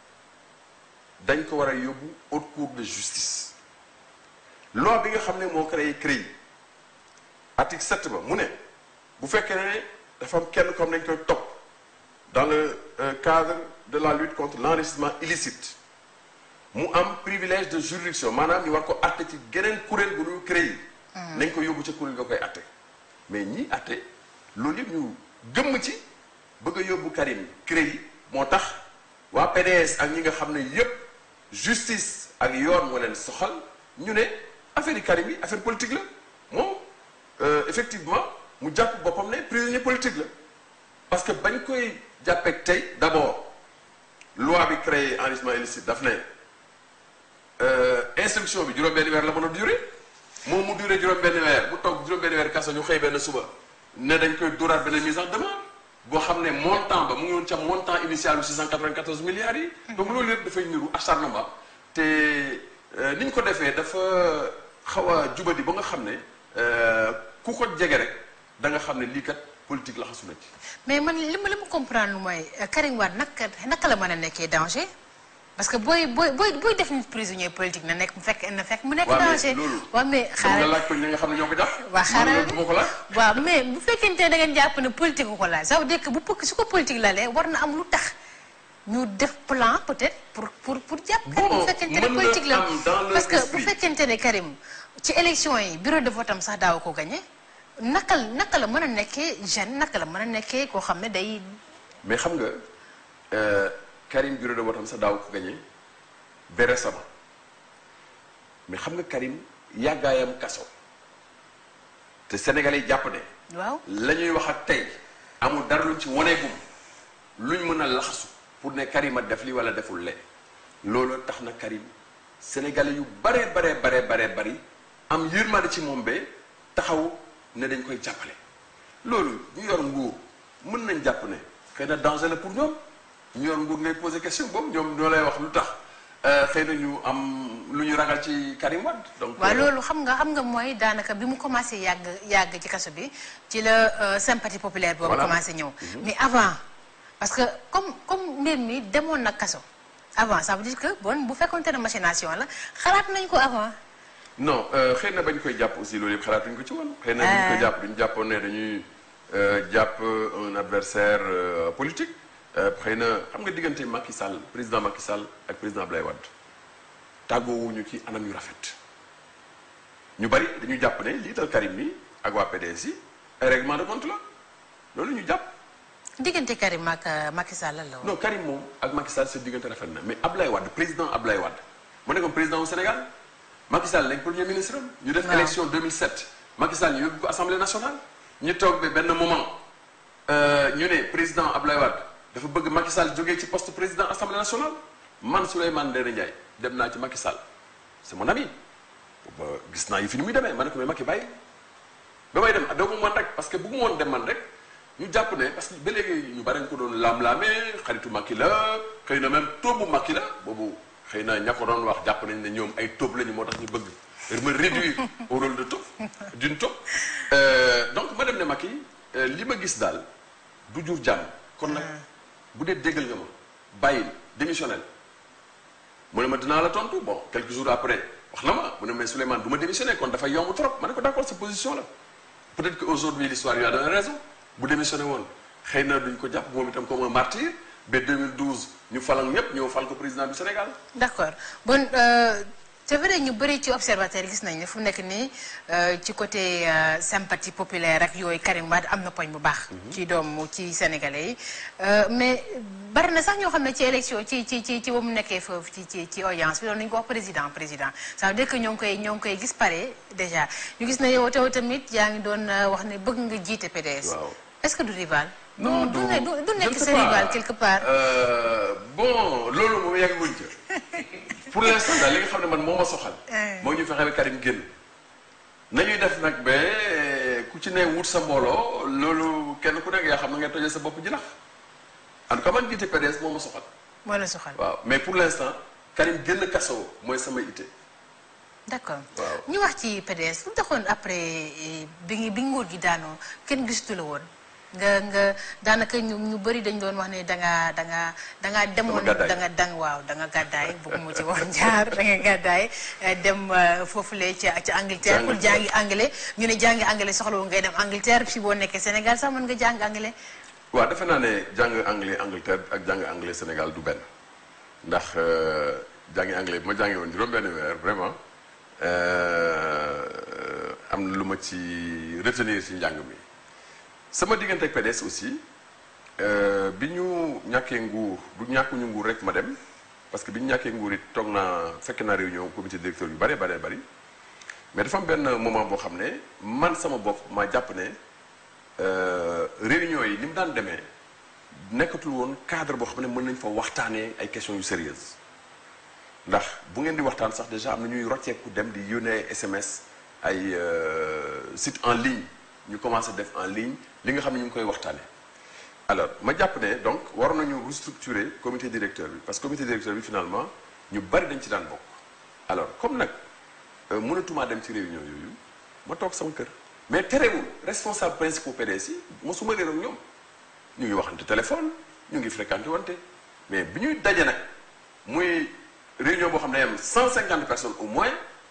dañ ko war a yóbbu haute cour de justice loi bi nga xam ne moo créé CREI article 7 ba mu ne bu fekkee ne dafa am kenn comme dañ koy topp dans le euh, cadre de la lutte contre l'enrichissement illicite mu am privilège de juridiction maanaam ñu war ko atte ci geneen kuréel bu ñu créé nañ ko yóbbu ca kuréel nga koy atte mais ñi atte loolu yëpp ñu gëmm ci bëgg a yóbbu Karim créé moo tax waa PDS ak ñi nga xam ne yépp justice ak yoon moo leen soxal ñu ne affaire yi Karim yi affaire politique la moom euh, effectivement mu jàpp boppam ne prisonnier politique la parce que bañ koy jàppeek tey d'abord loi bi créé enrichissement illicite daf ne euh, instruction bi juróom-benn weer la mën a durer moom mu durer juróom-benn weer mu toog juróom-benn weer kaso ñu xëy benn suba ne dañ koy dóoraat benn mise en demande boo xam ne montant ba mu ngi woon ca montant initial bu 694 milliards yi. donc loolu yëpp dafay niru acharnement te euh, ni ñu ko defee dafa xaw a jubadi ba nga xam ne euh, ku ko jege rek da nga xam ne lii kat politique la xasu na ci. mais man li ma li ma comprendre lu mooy euh, Karim Wade naka naka la mën a nekkee danger parce que booy booy booy booy def nit prisonnier politique na nekk mu fekk na fekk mu nekk waaw mais danger. loolu waaw mais xam nga xaaral laaj ko ñi nga xam ne ñoo ko jàpp. waa xaaral loolu du ma ko laaj. waaw mais bu fekkente ne da ngeen jàpp ne politique ko laaj ça veut dire que bu pëkk su ko politique la lee war na am lu tax ñu def plan peut-être pour pour pour jàpp Karim Bon, bu fekkente ne mën na politique la am dans leur parce que bu esprit. fekkente ne Karim ci élection yi bureau de vote am sax daaw ko gagné naka naka la mën a nekkee jeune naka la mën a nekkee koo xam ne day mais xam nga euh, Karim bureau de vote am sax daaw ko gagné ba récemment mais xam nga Karim yàggaayam kaso te Sénégalais yi jàpp ne waaw la ñuy wax ak tey amul dara luñ ci waneegum luñ mën a laxasu pour ne Karim a def li wala deful le loolu tax na Karim Sénégalais yu bare bare bare bare bari am yërmande ci moom ba taxaw ne dañ koy jàppale loolu ñu yor nguur mën nañ jàpp ne xëy na danger la pour ñoom ñu yor nguur ngay poser question boobu ñoom ñoo lay wax lu tax euh, xëy na ñu am lu ñu ragal ci Karim Wade donc waaw euh, loolu xam nga xam nga mooy daanaka bi mu commencé yàgg yàgg ci kaso bi ci la euh, sympathie populaire boobu Voilà. commencé ñëw mais avant parce que comme comme mbir mi demoon na kaso avant ça veut dire que bon bu fekkonte ne machination la xalaat nañ ko avant non euh, xëy na bañ koy jàpp aussi loolu yëpp xalaatuñ ko ci woon. xëy na buñ Ah. koy jàpp duñ jàppoon ne dañuy jàpp un adversaire politique xëy na xam nga diggante Macky Sall président Macky Sall ak président Abdoulaye Wade tàggoowuñu ci anam yu rafet ñu bari dañu jàpp ne liital Karim mi ak waa PDS yi ay règlement de compte la loolu ñu jàpp. diggante Karim ak Macky Sall lan la woon. non Karim moom ak Macky Sall seen diggante rafet na mais Abdoulaye Wade président Abdoulaye Wade mu nekkoon président au Sénégal Macky Sall nekk premier ministre am. ñu def waaw. élection 2007 Macky Sall ñu yóbbu ko assemblée nationale. ñu toog ba benn moment ñu ne président Abdoulaye Wade dafa bëgg Macky Sall jógee ci poste président assemblée nationale man Souleymane Ndéné Ndiaye dem naa ci Macky Sall c'est mon ami ba gis naa yi fi ni muy demee ma ne ko mais Macky bàyyi ba may dem doo mu man rek parce que bëggu woon dem man rek ñu jàpp ne parce que ba léegi ñu bari nga ko doon laam-laamee xaritu Macky la xëy na même tóobu Macky la boobu xëy na ña ko doon wax jàpp nañ ne ñoom ay tóob lañu moo tax ñu bëgg me réduire au rôle de tóob d'une tóob donc ma dem ne Macky li ma gis daal du jur jàmm kon nag bu dee déggal nga ma bàyyil démissionnel mu ne ma dinaa la tontu bon quelques jours après wax na ma mu ne mais Souleymane du ma démissionné kon dafa yomb trop ma ne ko d'accord sa position la peut-être que aujourd'hui l'histoire lui a donné raison bu démissionné woon xëy na duñ ko jàpp moom itam comme un martyr ba 2012 ñu fal ak ñëpp ñëw fal ko président du Sénégal. d'accord bon euh, c'est vrai ñu bëri ci observateur gis nañ ne fu mu nekk nii euh, ci côté euh, sympathie populaire ak yooyu Karim Wade am na poñ bu baax. ci doomu ci sénégalais yi mais bari na sax ñoo xam ne ci élection ci ci ci ci ba mu nekkee foofu ci ci ci audience bi doon nañu ko wax président président ça veut dire que ñoo ngi koy ñoo ngi koy gis pare déjà ñu gis ne yow taw tamit yaa ngi doon wax ne bëgg nga jiite PDS. waaw est-ce que du rival. non du du ne du du je nekk ne sais sa pas. rival quelque part. Euh, bon loolu moom yàgguñ ca pour l'instant daal li nga xam ne man moo ma soxal. Eh. moo ñu fexe ba Karim génn. nañuy def nag ba ku ci ne wut sa mbooloo loolu kenn ku nekk yaa xam na ngay tojee sa bopp jinax en tout cas man jiite PDS moo ma soxal. moo la soxal. waaw mais pour l'instant Karim génn kaso mooy sama itte. d'accord Waaw. ñu wax ci PDS lu taxoon après eh, bi ngi bi nguur gi daanoo kenn gisatu la woon nga nga daanaka ñu ñu bëri dañ doon wax ne da nga da nga da nga demoon gàddaay. da nga dang waaw da nga gàddaay bëgguma ci wax jaar da nga gàddaay eh, dem eh, foofule ca ca Angleterre pour Angleterre. jàngi anglais ñu ne jàngi anglais soxla ngay dem Angleterre si boo nekkee Sénégal sax mën nga jàng anglais waaw defe naa ne jàng anglais Angleterre ak jàng anglais Sénégal du benn ndax euh, jàngi anglais bi ma jàngee woon juróom benn weer vraiment euh, am na lu ma ci retenir ci njàng mi sama diggante ak PDS aussi euh, bi ñu ñàkkee nguur du ñàkkuñu nguur rek ma dem parce que bi ñu ñàkkee nguur it toog naa fekk naa réunion comité directeur yu bare bare bari mais dafa am benn moment boo xam ne man sama bopp ma jàpp ne euh, réunion yi ni mu daan demee nekkatul woon cadre boo xam ne mën nañ fa waxtaanee ay questions yu sérieuses ndax bu ngeen di waxtaan sax déjà am na ñuy rocceeku dem di yónnee SMS ay euh, site en ligne ñu commencé def en ligne li nga xam ne ñu ngi koy waxtaanee. alors ma jàpp ne donc war nañu restructurer comité directeur bi parce que comité directeur bi finalement ñu bari dañ ci daan bokk alors comme nag euh, mënatumaa dem ci réunion yooyu ma toog sama kër mais terewul responsable principal PDS yi mosuma réer ak ñoom ñu ngi waxante téléphone ñu ngi fréquenté wante mais bi ñuy daje nag muy réunion boo xam ne am 150 personnes au moins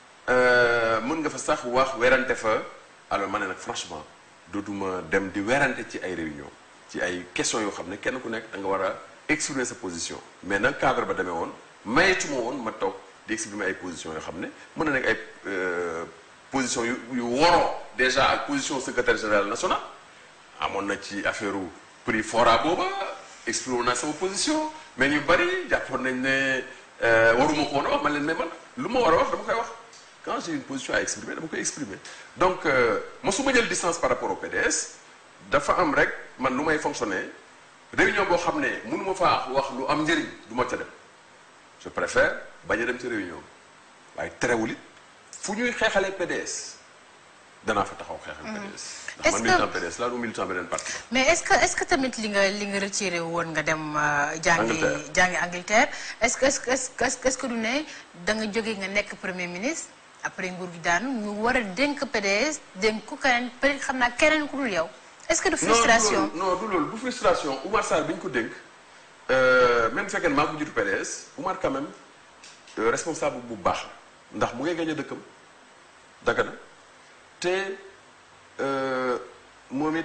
euh, mën nga fa sax wax werante fa alors ma ne nag franchement dootuma dem di werante ci ay réunion ci ay questions yoo xam ne kenn ku nekk da nga war a exprimer sa position mais nag cadre ba demee woon mayetuma woon ma toog di exprimer ay positions yoo xam ne mën na nekk ay euh, positions yu yu woroo déjà ak position secrétaire général national amoon na ci affaire prix fora booba exprimer naa sama position mais ñu bari jàppoon nañ ne euh, waruma ko woon a wax man leen mais man lu ma war a wax dama koy wax quand j'ai une position à exprimer dama koy exprimer donc euh, mosuma jël distance par rapport au PDS dafa am rek man lu may fonctionner réunion boo xam ne mënuma faa wax lu am njëriñ du ma ca dem je préfère bañ a dem ci réunion waaye terewul it fu ñuy xeexalee PDS danaa fa taxaw xeexal PDS ndax Est-ce man que- militant PDS laa du militant beneen parti mais est-ce que est-ce que tamit li nga li nga retiré woon nga dem euh, jàngi Angleterre. jàngi Angleterre est-ce que est-ce que est-ce que est-ce que du ne da nga jógee nga nekk premier ministre après nguur gi daanu ñu war a dénk PDS dénk ku keneen peut-être xam naa keneen ku dul yow est-ce que du frustration non du loolu non du loolu du frustration Oumar Sarr bi ñu ko dénk euh, même fekkee ne maa ko jiitu PDS Oumar quand même euh, responsable bu baax la ndax mu ngay gañ a dëkkam Dagana te euh, moom it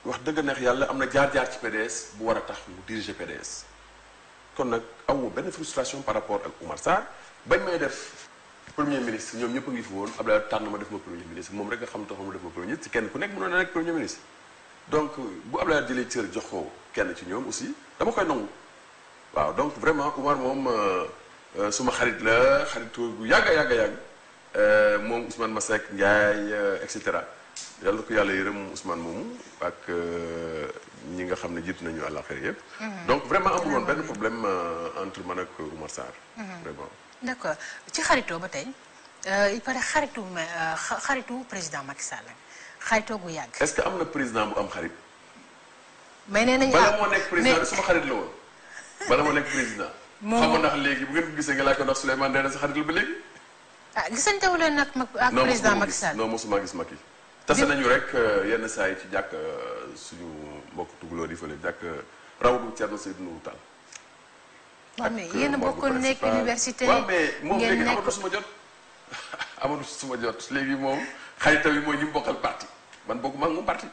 wax dëgg neex yàlla am na jaar-jaar ci PDS bu war a tax mu diriger PDS kon nag amu benn frustration par rapport ak Oumar Sarr bañ may def premier ministre ñoom ñëpp a ngi fi woon Abdoulaye tànn ma def ma premier ministre moom rek nga xam taxoon ma def ma premier ministre kenn ku nekk mënoon na nekk premier ministre donc bu Abdoulaye jëlee cër jox ko kenn ci ñoom aussi dama koy nangu waaw donc vraiment Oumar moom suma xarit la xaritu bu yàgg a yàgg a yàgg moom Ousmane Masseck Ndiaye et cetera yàlla ko yàlla yërëm Ousmane moomu ak ñi nga xam ne jiitu nañu àllaaxira yëpp. donc vraiment amul woon benn problème entre man ak Oumar Sarr. vraiment. d' accord ci xaritoo ba tey il paraît xaritu xaritu président Macky Sall xaritoo gu yàgg. est ce que am na président bu am xarit. mais nee nañu bala moo nekk président suma xarit la woon bala moo nekk président. moom xam nga ndax léegi bu ngeen ko gisee nga laaj ko ndax Souleymane Ndéné sa xarit la ba léegi. ah gisante wu leen nag ak président Macky Sall non mosuma gis Macky. tase nañu rek yenn saa yi ci jàkk suñu mbokk tugaloo yi fële jàkk rawdu Thierno Seydou Nourou Tall. waaw mais yéen a bokkoon nekk université. waaw mais moom léegi ngeen nekk amatu suma jot. amatu suma jot léegi moom xaritam yi mooy ñi mu bokkal parti man bokkuma ak moom parti.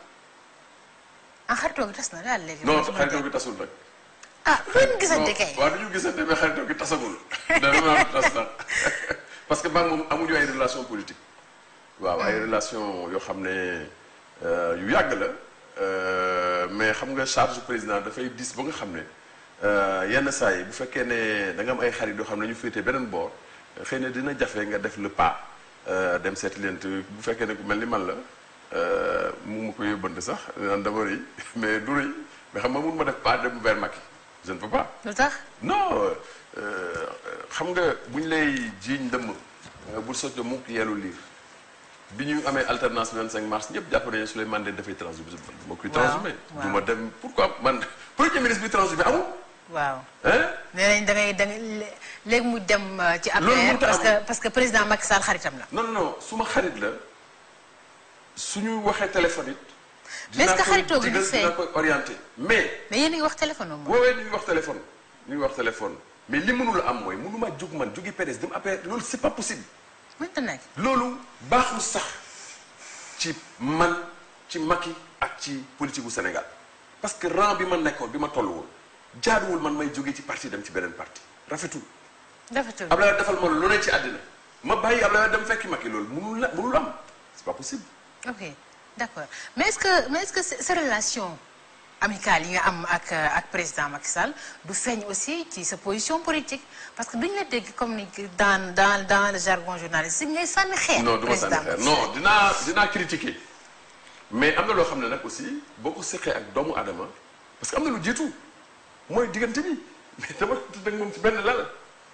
ah xaritoo gi tas na daal léegi. non xaritoo gi tasul nag. ah lu leen gisante kay. waaw du ñu gisante mais xaritoo gi tasagul. dana naa tas nag parce que maa moom amuñu ay relation politique. waaw ay relation yoo xam ne yu yàgg la mais xam nga charge président dafay dis ba nga xam ne yenn saa yi bu fekkee ne da nga am ay xarit yoo xam ne ñu féetee beneen boor xëy na dina jafe nga def le pas dem seeti leen te bu fekkee ne ku mel ni man la mu ma ko yóbbante sax naan dama rëy mais du rëy mais xam nga mun ma def pas dem vers Macky je ne peux pas. lu tax. non xam nga bu ñu lay jiiñ dëmm bul sotti mukk yellu liir. bi ñu amee alternance 25 mars ñëpp jàpp nañu Souleymane Ndéné dafay transhumé ma koy transhumé du ma dem pourquoi man premier ministre bi transhumé amul waaw. hein nee nañ da ngay da ngay léegi mu dem ci Loolu APR mënut a parce am. que parce que président Macky Sall xaritam la. non non non su ma xarit la suñu waxee téléphone it Mais est-ce que dinaa koy xaritoo gi du digal, feeñ? dinaa koy orienté mais mais yéen a ngi wax téléphone moom. woowee ñu ngi wax téléphone ñu ngi wax téléphone mais li mënul am mooy mënuma jóg man jógi PDS dem APR loolu c'est pas possible mënta nekk. loolu baaxul sax ci man ci Macky ak ci politique bu Sénégal parce que rang bi ma nekkoon bi ma toll woon jaaduwul man may jóge ci parti dem ci beneen parti rafetul dafatul Abdoulaye defal ma lu ne ci àddina ma bàyyi Abdoulaye dem fekki Macky loolu mënul la mënul am c'est pas possible ok d'accord mais est-ce que mais est-ce que sa sa relation amicale yi nga am ak ak président Macky Sall du feeñ aussi ci sa position politique parce que duñu la dégg comme ni dans dans dans le jargon journalistique ngay sànni xeer. non du ma sànni président xeer Macky non Sall. dinaa dinaa critiquer mais am na loo xam ne nag aussi boo ko seqee ak doomu aadama parce que am na lu jiitu mooy diggante bi mais dama tëdd ak moom ci benn lal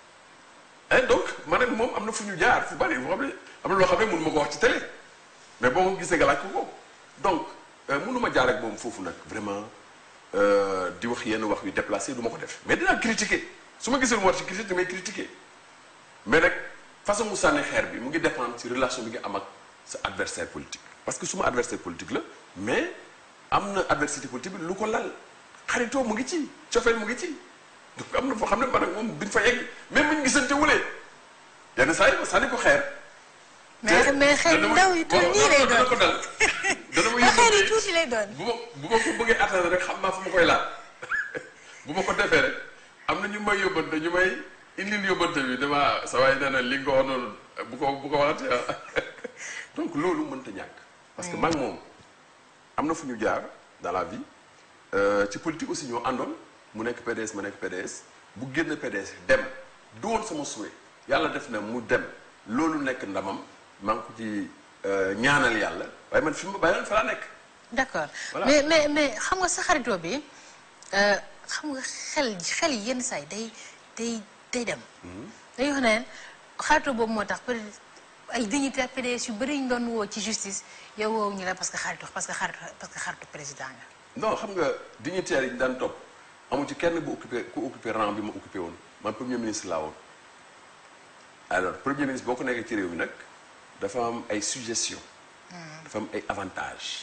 et donc man ak moom am na fu ñu jaar fu bari boo xam ne am na loo xam ne mënu ma ko wax ci télé mais boo ko gisee nga laaj ko ko donc mënu ma jaar ak moom foofu nag vraiment euh, di wax yenn wax yu déplacé du ma ko def mais dinaa critiquer su ma gisee lu ma war ci critiquer damay critiquer mais nag façon mu sànni xeer bi mu ngi dépendre ci relation bi nga am ak sa adversaire politique parce que suma adversaire politique la mais am na adversité politique bi lu ko lal xaritoo mu ngi ci cofeel mu ngi ci donc am na foo xam ne man ak moom duñ fa yegg même bu ñu gisante wulee yenn saa yi ma sànni ko xeer. mais te mais xeer yu dana ma- ndaw yi tuuti bon, nii lay dana ko doon dal dana ma mais xeer yi yóbbante tuuti lay doon. bu ma bu ma ko bëggee atteindre rek xam naa fu ma koy laal bu ma ko defee rek am na ñu may yóbbante ñu may indil yóbbante bi dama sa waay nee na li nga ko wax noonu bu ko bu ko waxatee ah donc loolu mënta ñàkk. parce que man moom am na fu ñu jaar dans la vie euh, ci politique aussi ñoo àndoon mu nekk PDS ma nekk PDS bu génn PDS dem du woon sama souhait yàlla def na mu dem loolu nekk ndamam maa ngi ko ci euh, ñaanal yàlla waaye man fi ma bàyyoon fa laa nekk. d'accord Voilà. mais mais mais xam nga sa xaritoo bi euh, xam nga xel xel yi yenn saa yi day day day dem. dañuy wax ne xaritoo boobu moo tax peut-être ay dignitaires PDS yu bëri ñu doon woo ci justice yow woowu ñu la parce que xaritu parce que xaritu parce que xaritu président nga. non xam nga dignitaires yi ñu daan topp amu ci kenn bu occupé ku occupé rang bi ma occupé woon man premier ministre laa woon alors premier ministre boo ko nekkee ci réew mi nag dafa am ay suggestion dafa am ay avantages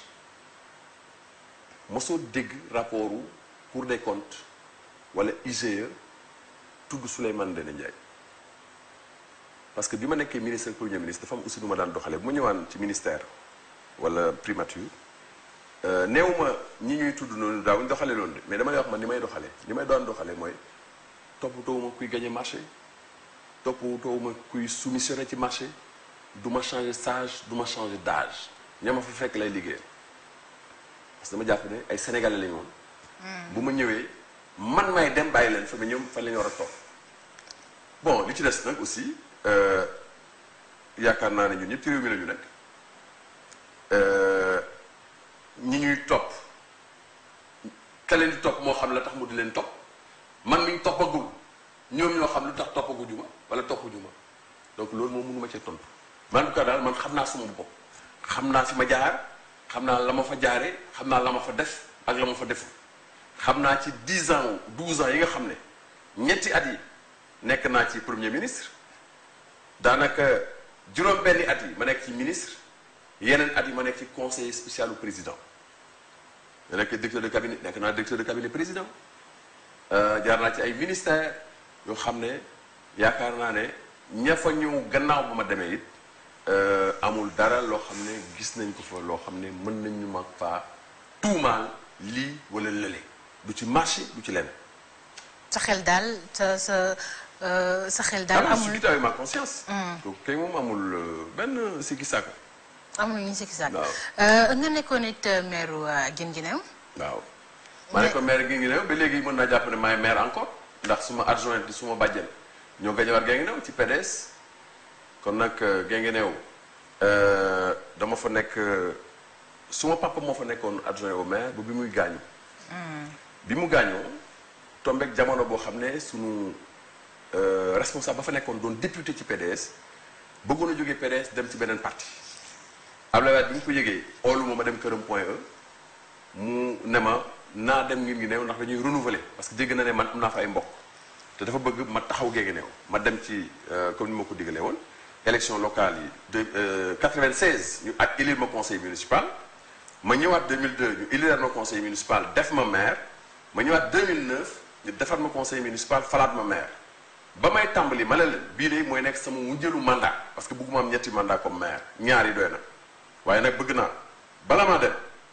mosoo dégg rapportu Cour des comptes wala IGE tudd Souleymane Ndéné Ndiaye parce que bi ma nekkee ministre premier ministre dafa am aussi nu ma daan doxalee bu ma ñëwaan ci ministère wala primature néewuma ñi ñuy tudd noonu daawuñ doxale loolu de mais dama lay wax man ni may doxale ni may doon doxale mooy toppatoowuma kuy gagné marché toppatoowuma kuy soumissionné ci marché du ma changé sage du ma changé d'âge ña ma fa fekk lay liggéeyal parce que dama jàpp ne ay sénégalais lañu woon bu ma ñëwee man may dem bàyyi leen fa mais ñoom fan la ñu war a toog bon li ci des nag aussi yaakaar naa ne ñun ñëpp ci réew mi la ñu nekk ñi ñuy topp ka leen di topp moo xam la tax mu di leen topp man mi ñu toppagul ñoom ñoo xam lu tax toppaguñu ma wala toppuñu ma donc loolu moom mënu ma cee tontu man en tout cas daal man xam naa sama bopp xam naa fi ma jaar xam naa la ma fa jaaree xam naa la ma fa def ak la ma fa deful xam naa ci 10 ans 12 ans yi nga xam ne ñetti at yi nekk naa ci premier ministre daanaka juróom-benni at yi ma nekk ci ministre yeneen at yi ma nekk ci conseiller spécial au président ma nekk directeur de cabinet nekk naa directeur de cabinet président jaar naa ci ay ministères yoo xam ne yaakaar naa ne ña fa ñëw gannaaw ba ma demee it amul dara loo xam ne gis nañ ko fa loo xam ne mën nañ ñu mag faa tuumaal lii wala lële du ci marché du ci lenn. sa xel daal sa sa sa xel daal amul amul je avec ma conscience. donc kay moom amul benn sikki sàkk. amul ñu sikki sàkk waaw. nga nekkoon it maire Guinguinéo waaw. ma ne ko maire Guinguinéo ba léegi mën naa jàpp ne maay maire encore ndax suma adjoint di suma bàjjen ñoo gañe war Guinguinéo ci PDS kon nag Guinguinéo dama fa nekk suma papa moo fa nekkoon adjoint au maire ba bi muy gaañu. bi mu gaañoo tombeek jamono boo xam ne sunu responsable ba fa nekkoon doon député ci PDS bëggoon a jógee PDS dem ci beneen parti Abdoulaye Wade bi mu ko yëgee oolu ma ma dem këram point E mu ne ma naa dem Guinguinéo ndax dañuy renouveler parce que dégg na ne man am naa fa ay mbokk te dafa bëgg ma taxaw Guinguinéo ma dem ci comme ni ma ko digalee woon élection locale yi de 96 ñu ak élire ma conseil municipal ma ñëwaat 2002 ñu élire ma conseil municipal def ma maire ma ñëwaat 2009 ñu defar ma conseil municipal falaat ma maire ba may tàmbali ma ne leen bii de mooy nekk sama mujjëlu mandat parce que bëgguma am ñetti mandat comme maire ñaar yi doy na waaye nag bëgg naa bala maa dem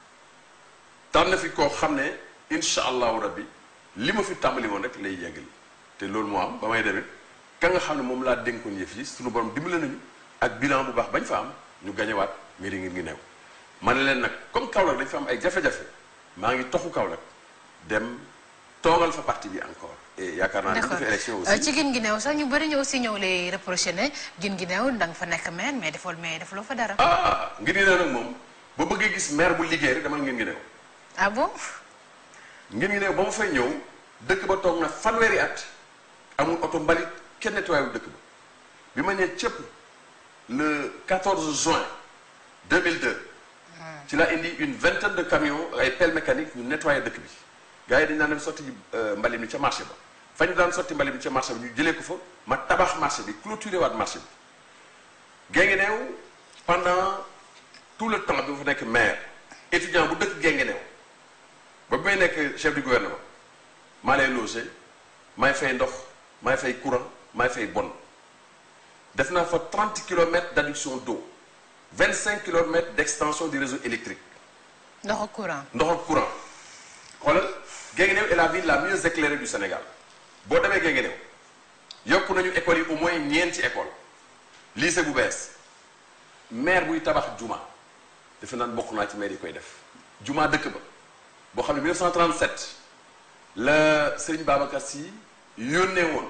tànn fi koo xam ne incha allahu rabbi li ma fi tàmbali woon rek lay yeggali te loolu moo am ba may demit ka nga xam ne moom laa dénkoon yëf yi suñu borom dimbale nañu ak bilan bu baax bañ fa am ñu gañewaat mairie ngir ngi new ma ne leen nag comme Kaolack dañ fa am ay jafe-jafe maa ngi toxu Kaolack dem toogal fa parti bi encore et yaakaar naa ne d'accord defee élection aussi ci Guinguinéo sax ñu bëri ñu aussi ñëw lay reproché ne Guinguinéo da nga fa nekk maire mais defoo mais defuloo fa dara. ah ngir ngi new nag moom ba bëggee gis maire bu liggéey rek demal ngir ngi new ah bon ngir ngi new ba ma fay ñëw dëkk ba toog na fanweeri at amul oto mbalit kenn nettoyé wu dëkk ba bi ma ñëwee cëpp le 14 juin 2002 ci la indi une vingtaine de camions ay pelle mécanique ñu nettoyé dëkk bi gars yi dañu daan dem sotti mbalit mi ca marché ba fa ñu daan sotti mbalit mi ca marché bi ñu jëlee ko fa ma tabax marché bi clôturé waat marché bi Guinguinéo pendant tout le temps bi ma fa nekk maire étudiant bu dëkk Guinguinéo ba bi may nekk chef du gouvernement maa lay logé maay fay ndox maay fay courant maay fay bon def naa fa 30 kilomètres d'adduction d'eau 25 kilomètres d'extension du réseau électrique ndox ak courant. ndox ak courant xoolal Guinguinéo est la ville la mieux éclairée du Sénégal boo demee Guinguinéo yokk nañu écoles yi au moins ñeenti école lycée bu bees maire buy tabax juma defe naan bokk naa ci maire yi koy def juma dëkk ba boo xam ne 1937 la Serigne Babacar Sy yónnee woon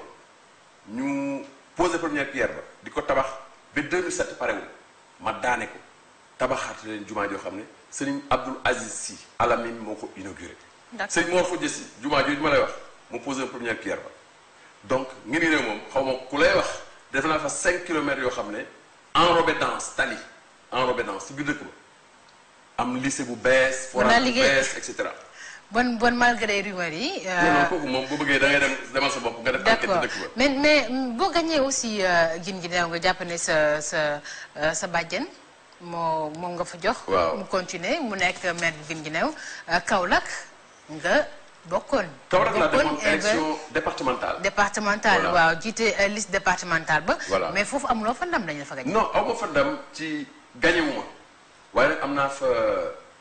ñu posé première pierre ba di ko tabax ba 2007 parewul ma daane ko tabaxaat leen jumaa joo xam ne Serigne Abdoul Aziz Sy Alamine moo ko inauguré D'accord. Serigne Mor Fodé Sy jumaa jooju ma lay wax mu posé première pierre ba donc ngir ngi réew moom xaw ma ku lay wax def naa fa 5 kilomètres yoo xam ne enrobé dense tali enrobé dense si biir dëkk ba am lycée bu bees Mën naa forage bu liggéey. bees et cetera bon bon malgré rumeurs yi. euh, non non kooku moom bu bëggee da ngay dem demal sa bopp nga def enquête d'accord ci dëkk ba mais mais mm, boo gañee aussi euh, Guinguinéo nga jàpp ne sa sa euh, sa bàjjen moo moom nga fa jox. Waaw. mu continuer mu nekk maire bu Guinguinéo euh, Kaolack nga bokkoon. Kaolack laa bokkoon demoon inver- élection départementale départementale Voilà. waaw jiite euh, liste départementale ba. Voilà. mais foofu amuloo fa ndam dañu la fa gañ. non aw ma fa ndam ci gañewuma waaye nag am naa fa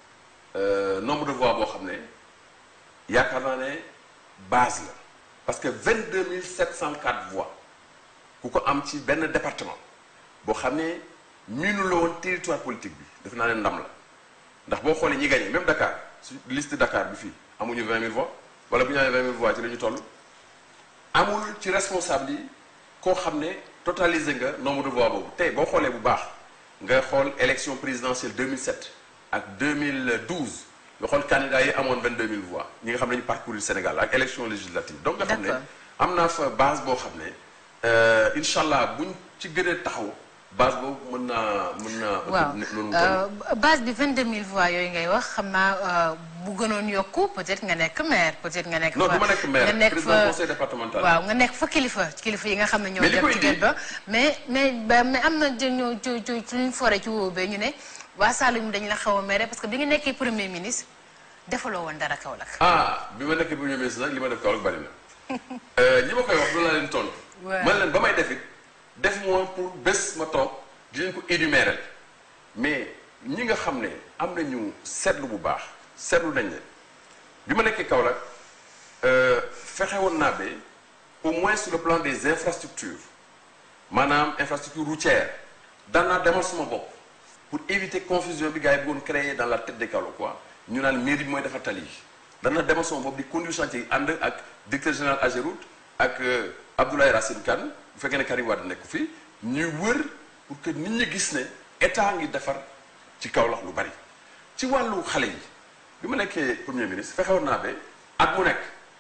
nombre de voix boo xam ne yaakaar naa ne base la parce que 22 704 voix ku ko am ci benn département boo xam ne miinu la woon territoire politique bi def naa ne ndam la ndax boo xoolee ñi gagné même Dakar su liste Dakar bi fii amuñu 20 000 voix wala bu ñu amee 20 000 voix ci la ñu toll amul ci responsable yi koo xam ne totalisé nga nombre de voix boobu tey boo xoolee bu baax nga xool élection présidentielle 2007 ak 2012 nga xool candidats yi amoon 22 000 voix ñi nga xam ne ñu parcourir Sénégal ak élection législative donc nga xam ne am naa fa base boo xam ne incha allah buñ ci gënee taxaw base boobu mën naa mën naa. waaw base bi 22000 voix yooyu ngay wax xam naa bu gënoon yokku peut-être nga nekk maire peut-être nga nekk. non du ma nekk maire nga nekk président fa conseil départemental. waaw nga nekk fa kilifa kilifa yi nga xam ne ñoo Mais li dem koy ci indi- gën ba mais mais ba- mais am na ñoo ci ci ci luñ foree ci wóobee ñu ne waa Saloum dañ la xaw a mere parce que bi nga nekkee premier ministre defaloo woon dara Kaolack. ah bi ma nekkee premier ministre nag li ma def Kaolack bari na ñi ma koy wax loolu laa leen tontu. Ouais. man leen ba may def it def moom pour bés ma toog di leen ko énumérer mais ñi nga xam ne am nañu seetlu bu baax seetlu nañ ne bi ma nekkee Kaolack fexe woon naa ba au moins sur le plan des infrastructures maanaam infrastructure routière daan naa demal suma bopp pour éviter confusion bi gars yi bëggoon créer dans la tête des Kaolackois ñu naan mairie bi mooy defar tali yi daan naa demal sama bopp di conduire chantier yi ànd ak directeur général Ageroute ak euh, Abdoulaye Racine Kane bu fekkee ne Karim Wade nekk fii ñuy wër pour que nit ñi gis ne état ngi defar ci Kaolack lu bari ci wàllu xale yi bi ma nekkee premier ministre fexe woon naa ba at mu nekk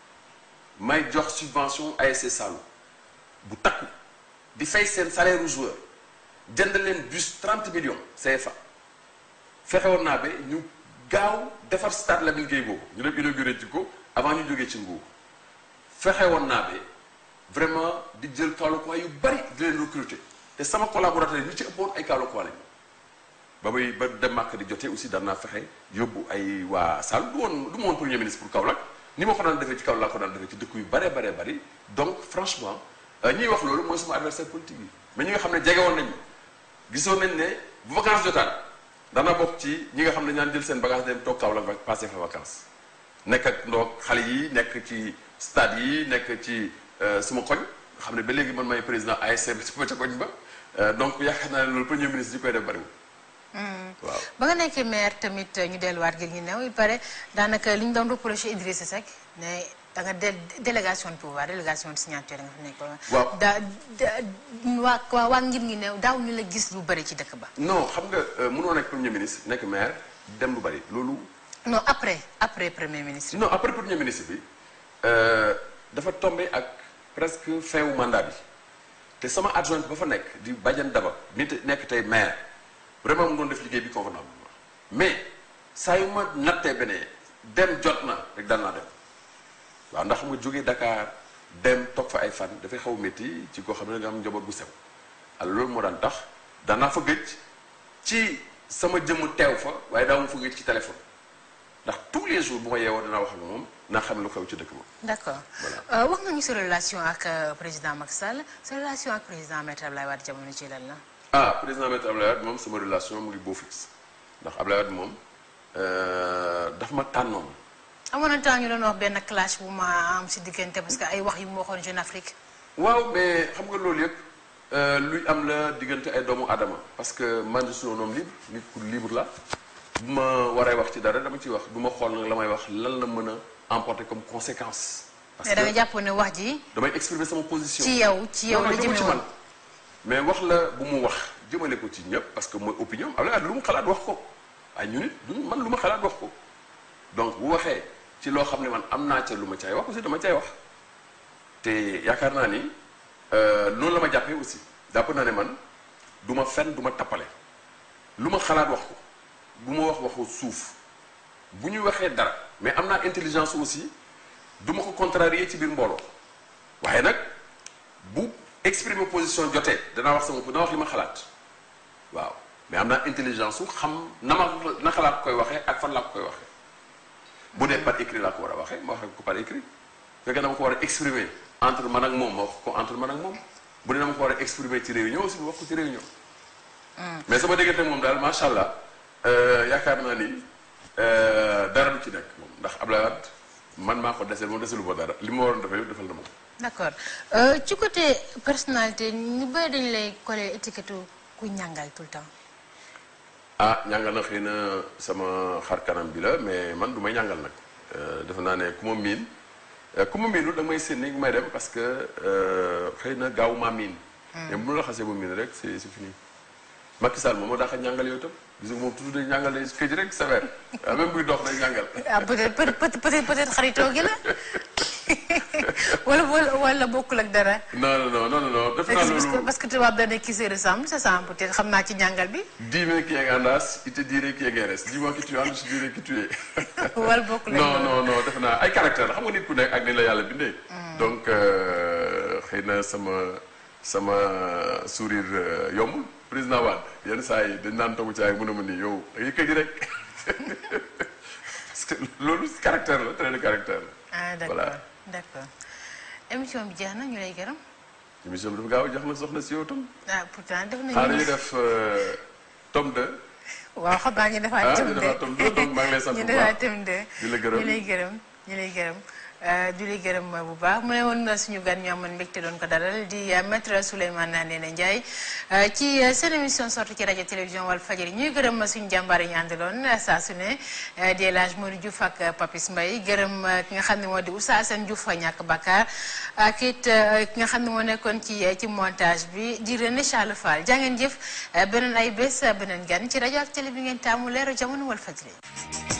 may jox subvention ASC Saloum bu takku di fay seen salaire u joueur jënd leen bus 30 millions CFA fexe woon naa ba ñu gaaw defar stade Lamine Gueye boobu ñu dem inauguré ci ko avant ñu jógee ci nguur fexe woon naa ba vraiment di jël Kaolackois yu bari di leen recruter te sama collaborateur yi ñu ci ëppoon ay Kaolackois lañu ba muy ba dem màkk di jotee aussi daan naa fexe yóbbu ay waa Sall du woon du ma woon premier ministre pour Kaolack ni ma ko daan defee ci Kaolack laa ko daan defee ci dëkk yu bare bare bari donc franchement ñiy wax loolu mooy suma adversaire politique yi mais ñi nga xam ne jege woon nañ ma gisoon nañ ne bu vacances jotaan dana bokk ci ñi nga xam ne ñaan jël seen bagage dem toog Kaolack va passer fa vacances nekk ak ndoog xale yi nekk ci stade yi nekk ci suma koñ nga xam ne ba léegi man may président ASC bi suma ca koñ ba Euh, donc yaakaar naa ne loolu premier ministre yi koy def bariwul waaw ba nga nekkee maire tamit ñu delluwaat gi ñu new il paraît daanaka li ñu doon reproché Idrissa Seck ne da nga dé délégation de pouvoir délégation de signature nga fa nekkoon. Waaw. da da waa waa waa ngir ngi new daaw ñu la gis lu bëri ci dëkk ba. non xam nga euh, mënoo nekk premier ministre nekk maire dem lu bari loolu non après après premier ministre. non après premier ministre bi euh, dafa tombé ak presque fin wu mandat bi te sama adjointe ba fa nekk di Badiane Daba nit nekk tey maire vraiment mu doon def liggéey bi convenablement mais saa yu ma nattee benee dem jot na rek dal naa dem waaw ndax xam nga jógee Dakar dem toog fa ay fan dafay xaw métti ci koo xam ne nga am njaboot bu sew alors loolu moo daan tax danaa fa gëj ci sama jëmm teew fa waaye daa ma fa gëj ci téléphone ndax tous les jours bu ma yeewoo danaa wax ak moom naa xam lu xew ci dëkk ba d'accord Voilà. Euh, wax nga ñu sa relation ak euh, président Macky Sall sa relation ak président Maître Abdoulaye Wade jamono ci lan la. ah président maître Abdoulaye Wade moom sama relation mu ngi beau fixe ndax Abdoulaye Wade moom euh, daf ma tànnoon amoon na temps ñu doon wax benn clash bu ma am si diggante parce que ay wax yu mu waxoon Jeune Afrique. waaw mais xam nga loolu yëpp euh, luy am la diggante ay doomu aadama parce que man je suis un homme libre nit ku libre la bu ma waree wax ci dara dama ciy wax du ma xool nag la may wax lan la mën a emporter comme conséquence parce mais da nga que jàpp ne wax ji damay exprimer sama position ci yow ci yow non la non jëmee ci woon. man mais wax la bu mu wax jëmale ko ci ñëpp parce que mooy opinion Abdoulaye Wade lu mu xalaat wax ko ay ñu nit du man lu ma xalaat wax ko donc bu waxee ci loo xam ne man am naa ca lu ma caay wax aussi dama caay wax te yaakaar naa ni euh, noonu la ma jàppee aussi jàpp naa ne man du ma fen du ma tappale lu ma xalaat wax ko bu ma wax waxu suuf bu ñu waxee dara mais am naa intelligence aussi du ma ko contrarier ci biir mbooloo waaye nag bu exprimer position jotee danaa wax sama danaa wax li ma xalaat waaw mais am naa intelligence su xam na ma na xalaat koy waxee ak fan laa ko koy waxee bu dee par écrit laa ko war a waxee ma waxee ko par écrit fekkee dama ko war a exprimer entre man ak moom ma wax ko entre man ak moom bu dee dama ko war a exprimer ci réunion aussi ma wax ko ci réunion mais sama diggante moom daal macha allah euh, yaakaar naa ni dara du ci nekk moom ndax Abdoulaye Wade man maa ko deseel moom deselu ba dara li ma waroon defee yëpp defal na moom. d'accord ci côté personnalité ñu bëri dañu lay coller étiquette ku ñàngal tout le temps. ah ñàngal na xëy na sama xar kanam bi la mais man du may ñàngal nag defe naa ne ku ma miin ku ma miinul da may séen ni may dem parce que xëy na gaaw maa miin. mais bu la xasee ba miin rek c'est c'est fini. Macky Sall moom moo tax a ñàngal yow itam gis nga moom toujours day ñàngal day këj rek sévère même buy dox day ñàngal. ah peut-être peut-être peut-être xaritoo gi la wala wala wala bokkul ak dara. non non non non non. def naa parce que loolu parce que tubaab da ne qui se ressemble c'est ça peut-être xam naa ci ñàngal bi. Dis-moi qui est Gandas, il te dirait qui est Guérès. Dis-moi qui tu es, je te dirai qui tu es. wala bokkul ak non loolu. non non defe naa ay caractère la xam nga nit ku nekk ak ni la yàlla bindee. donc euh, xëy na sama sama sourire euh, yombul président Wade yenn saa yi dañ naan toog ci ay mën a mën ni yow da ngay këj rek parce que loolu caractère la trait de caractère la. ah d'accord Voilà. d'accord émission bi jeex na ñu lay gërëm. émission bi dafa gaaw a jox na soxna si yow tam. ah pourtant def nañu. xaaral ñu def euh, tome 2. waaw xam naa ñu defaat Ah, tëm ñu de defaat tëm de, donc maa ngi lay sant ñu bu defaat baax. tëm de Di la gërëm. ñu lay gërëm ñu lay gërëm euh, di lay gërëm bu baax mu ne woon na suñu gan ñu amoon mbégte doon ko dalal di euh, maître Souleymane Ndéné Ndiaye euh, ci euh, seen émission sortie ci rajo télévision Walfadjri ñuy gërëm suñu jàmbaar yi ñu àndaloon euh, saa su ne euh, di El Hadj Modou Diouf ak euh, Papis Mbaye gërëm euh, ki nga xam ne moo di Oustaz Assane Diouf fa ñàkk Bakar ak it euh, ki nga xam ne moo nekkoon ci ci montage bi di René Charles Fall jaa ngeen jëf euh, beneen ay bés euh, beneen gan ci rajo ak télé bi ngeen taamu leeru jamono Walfadjri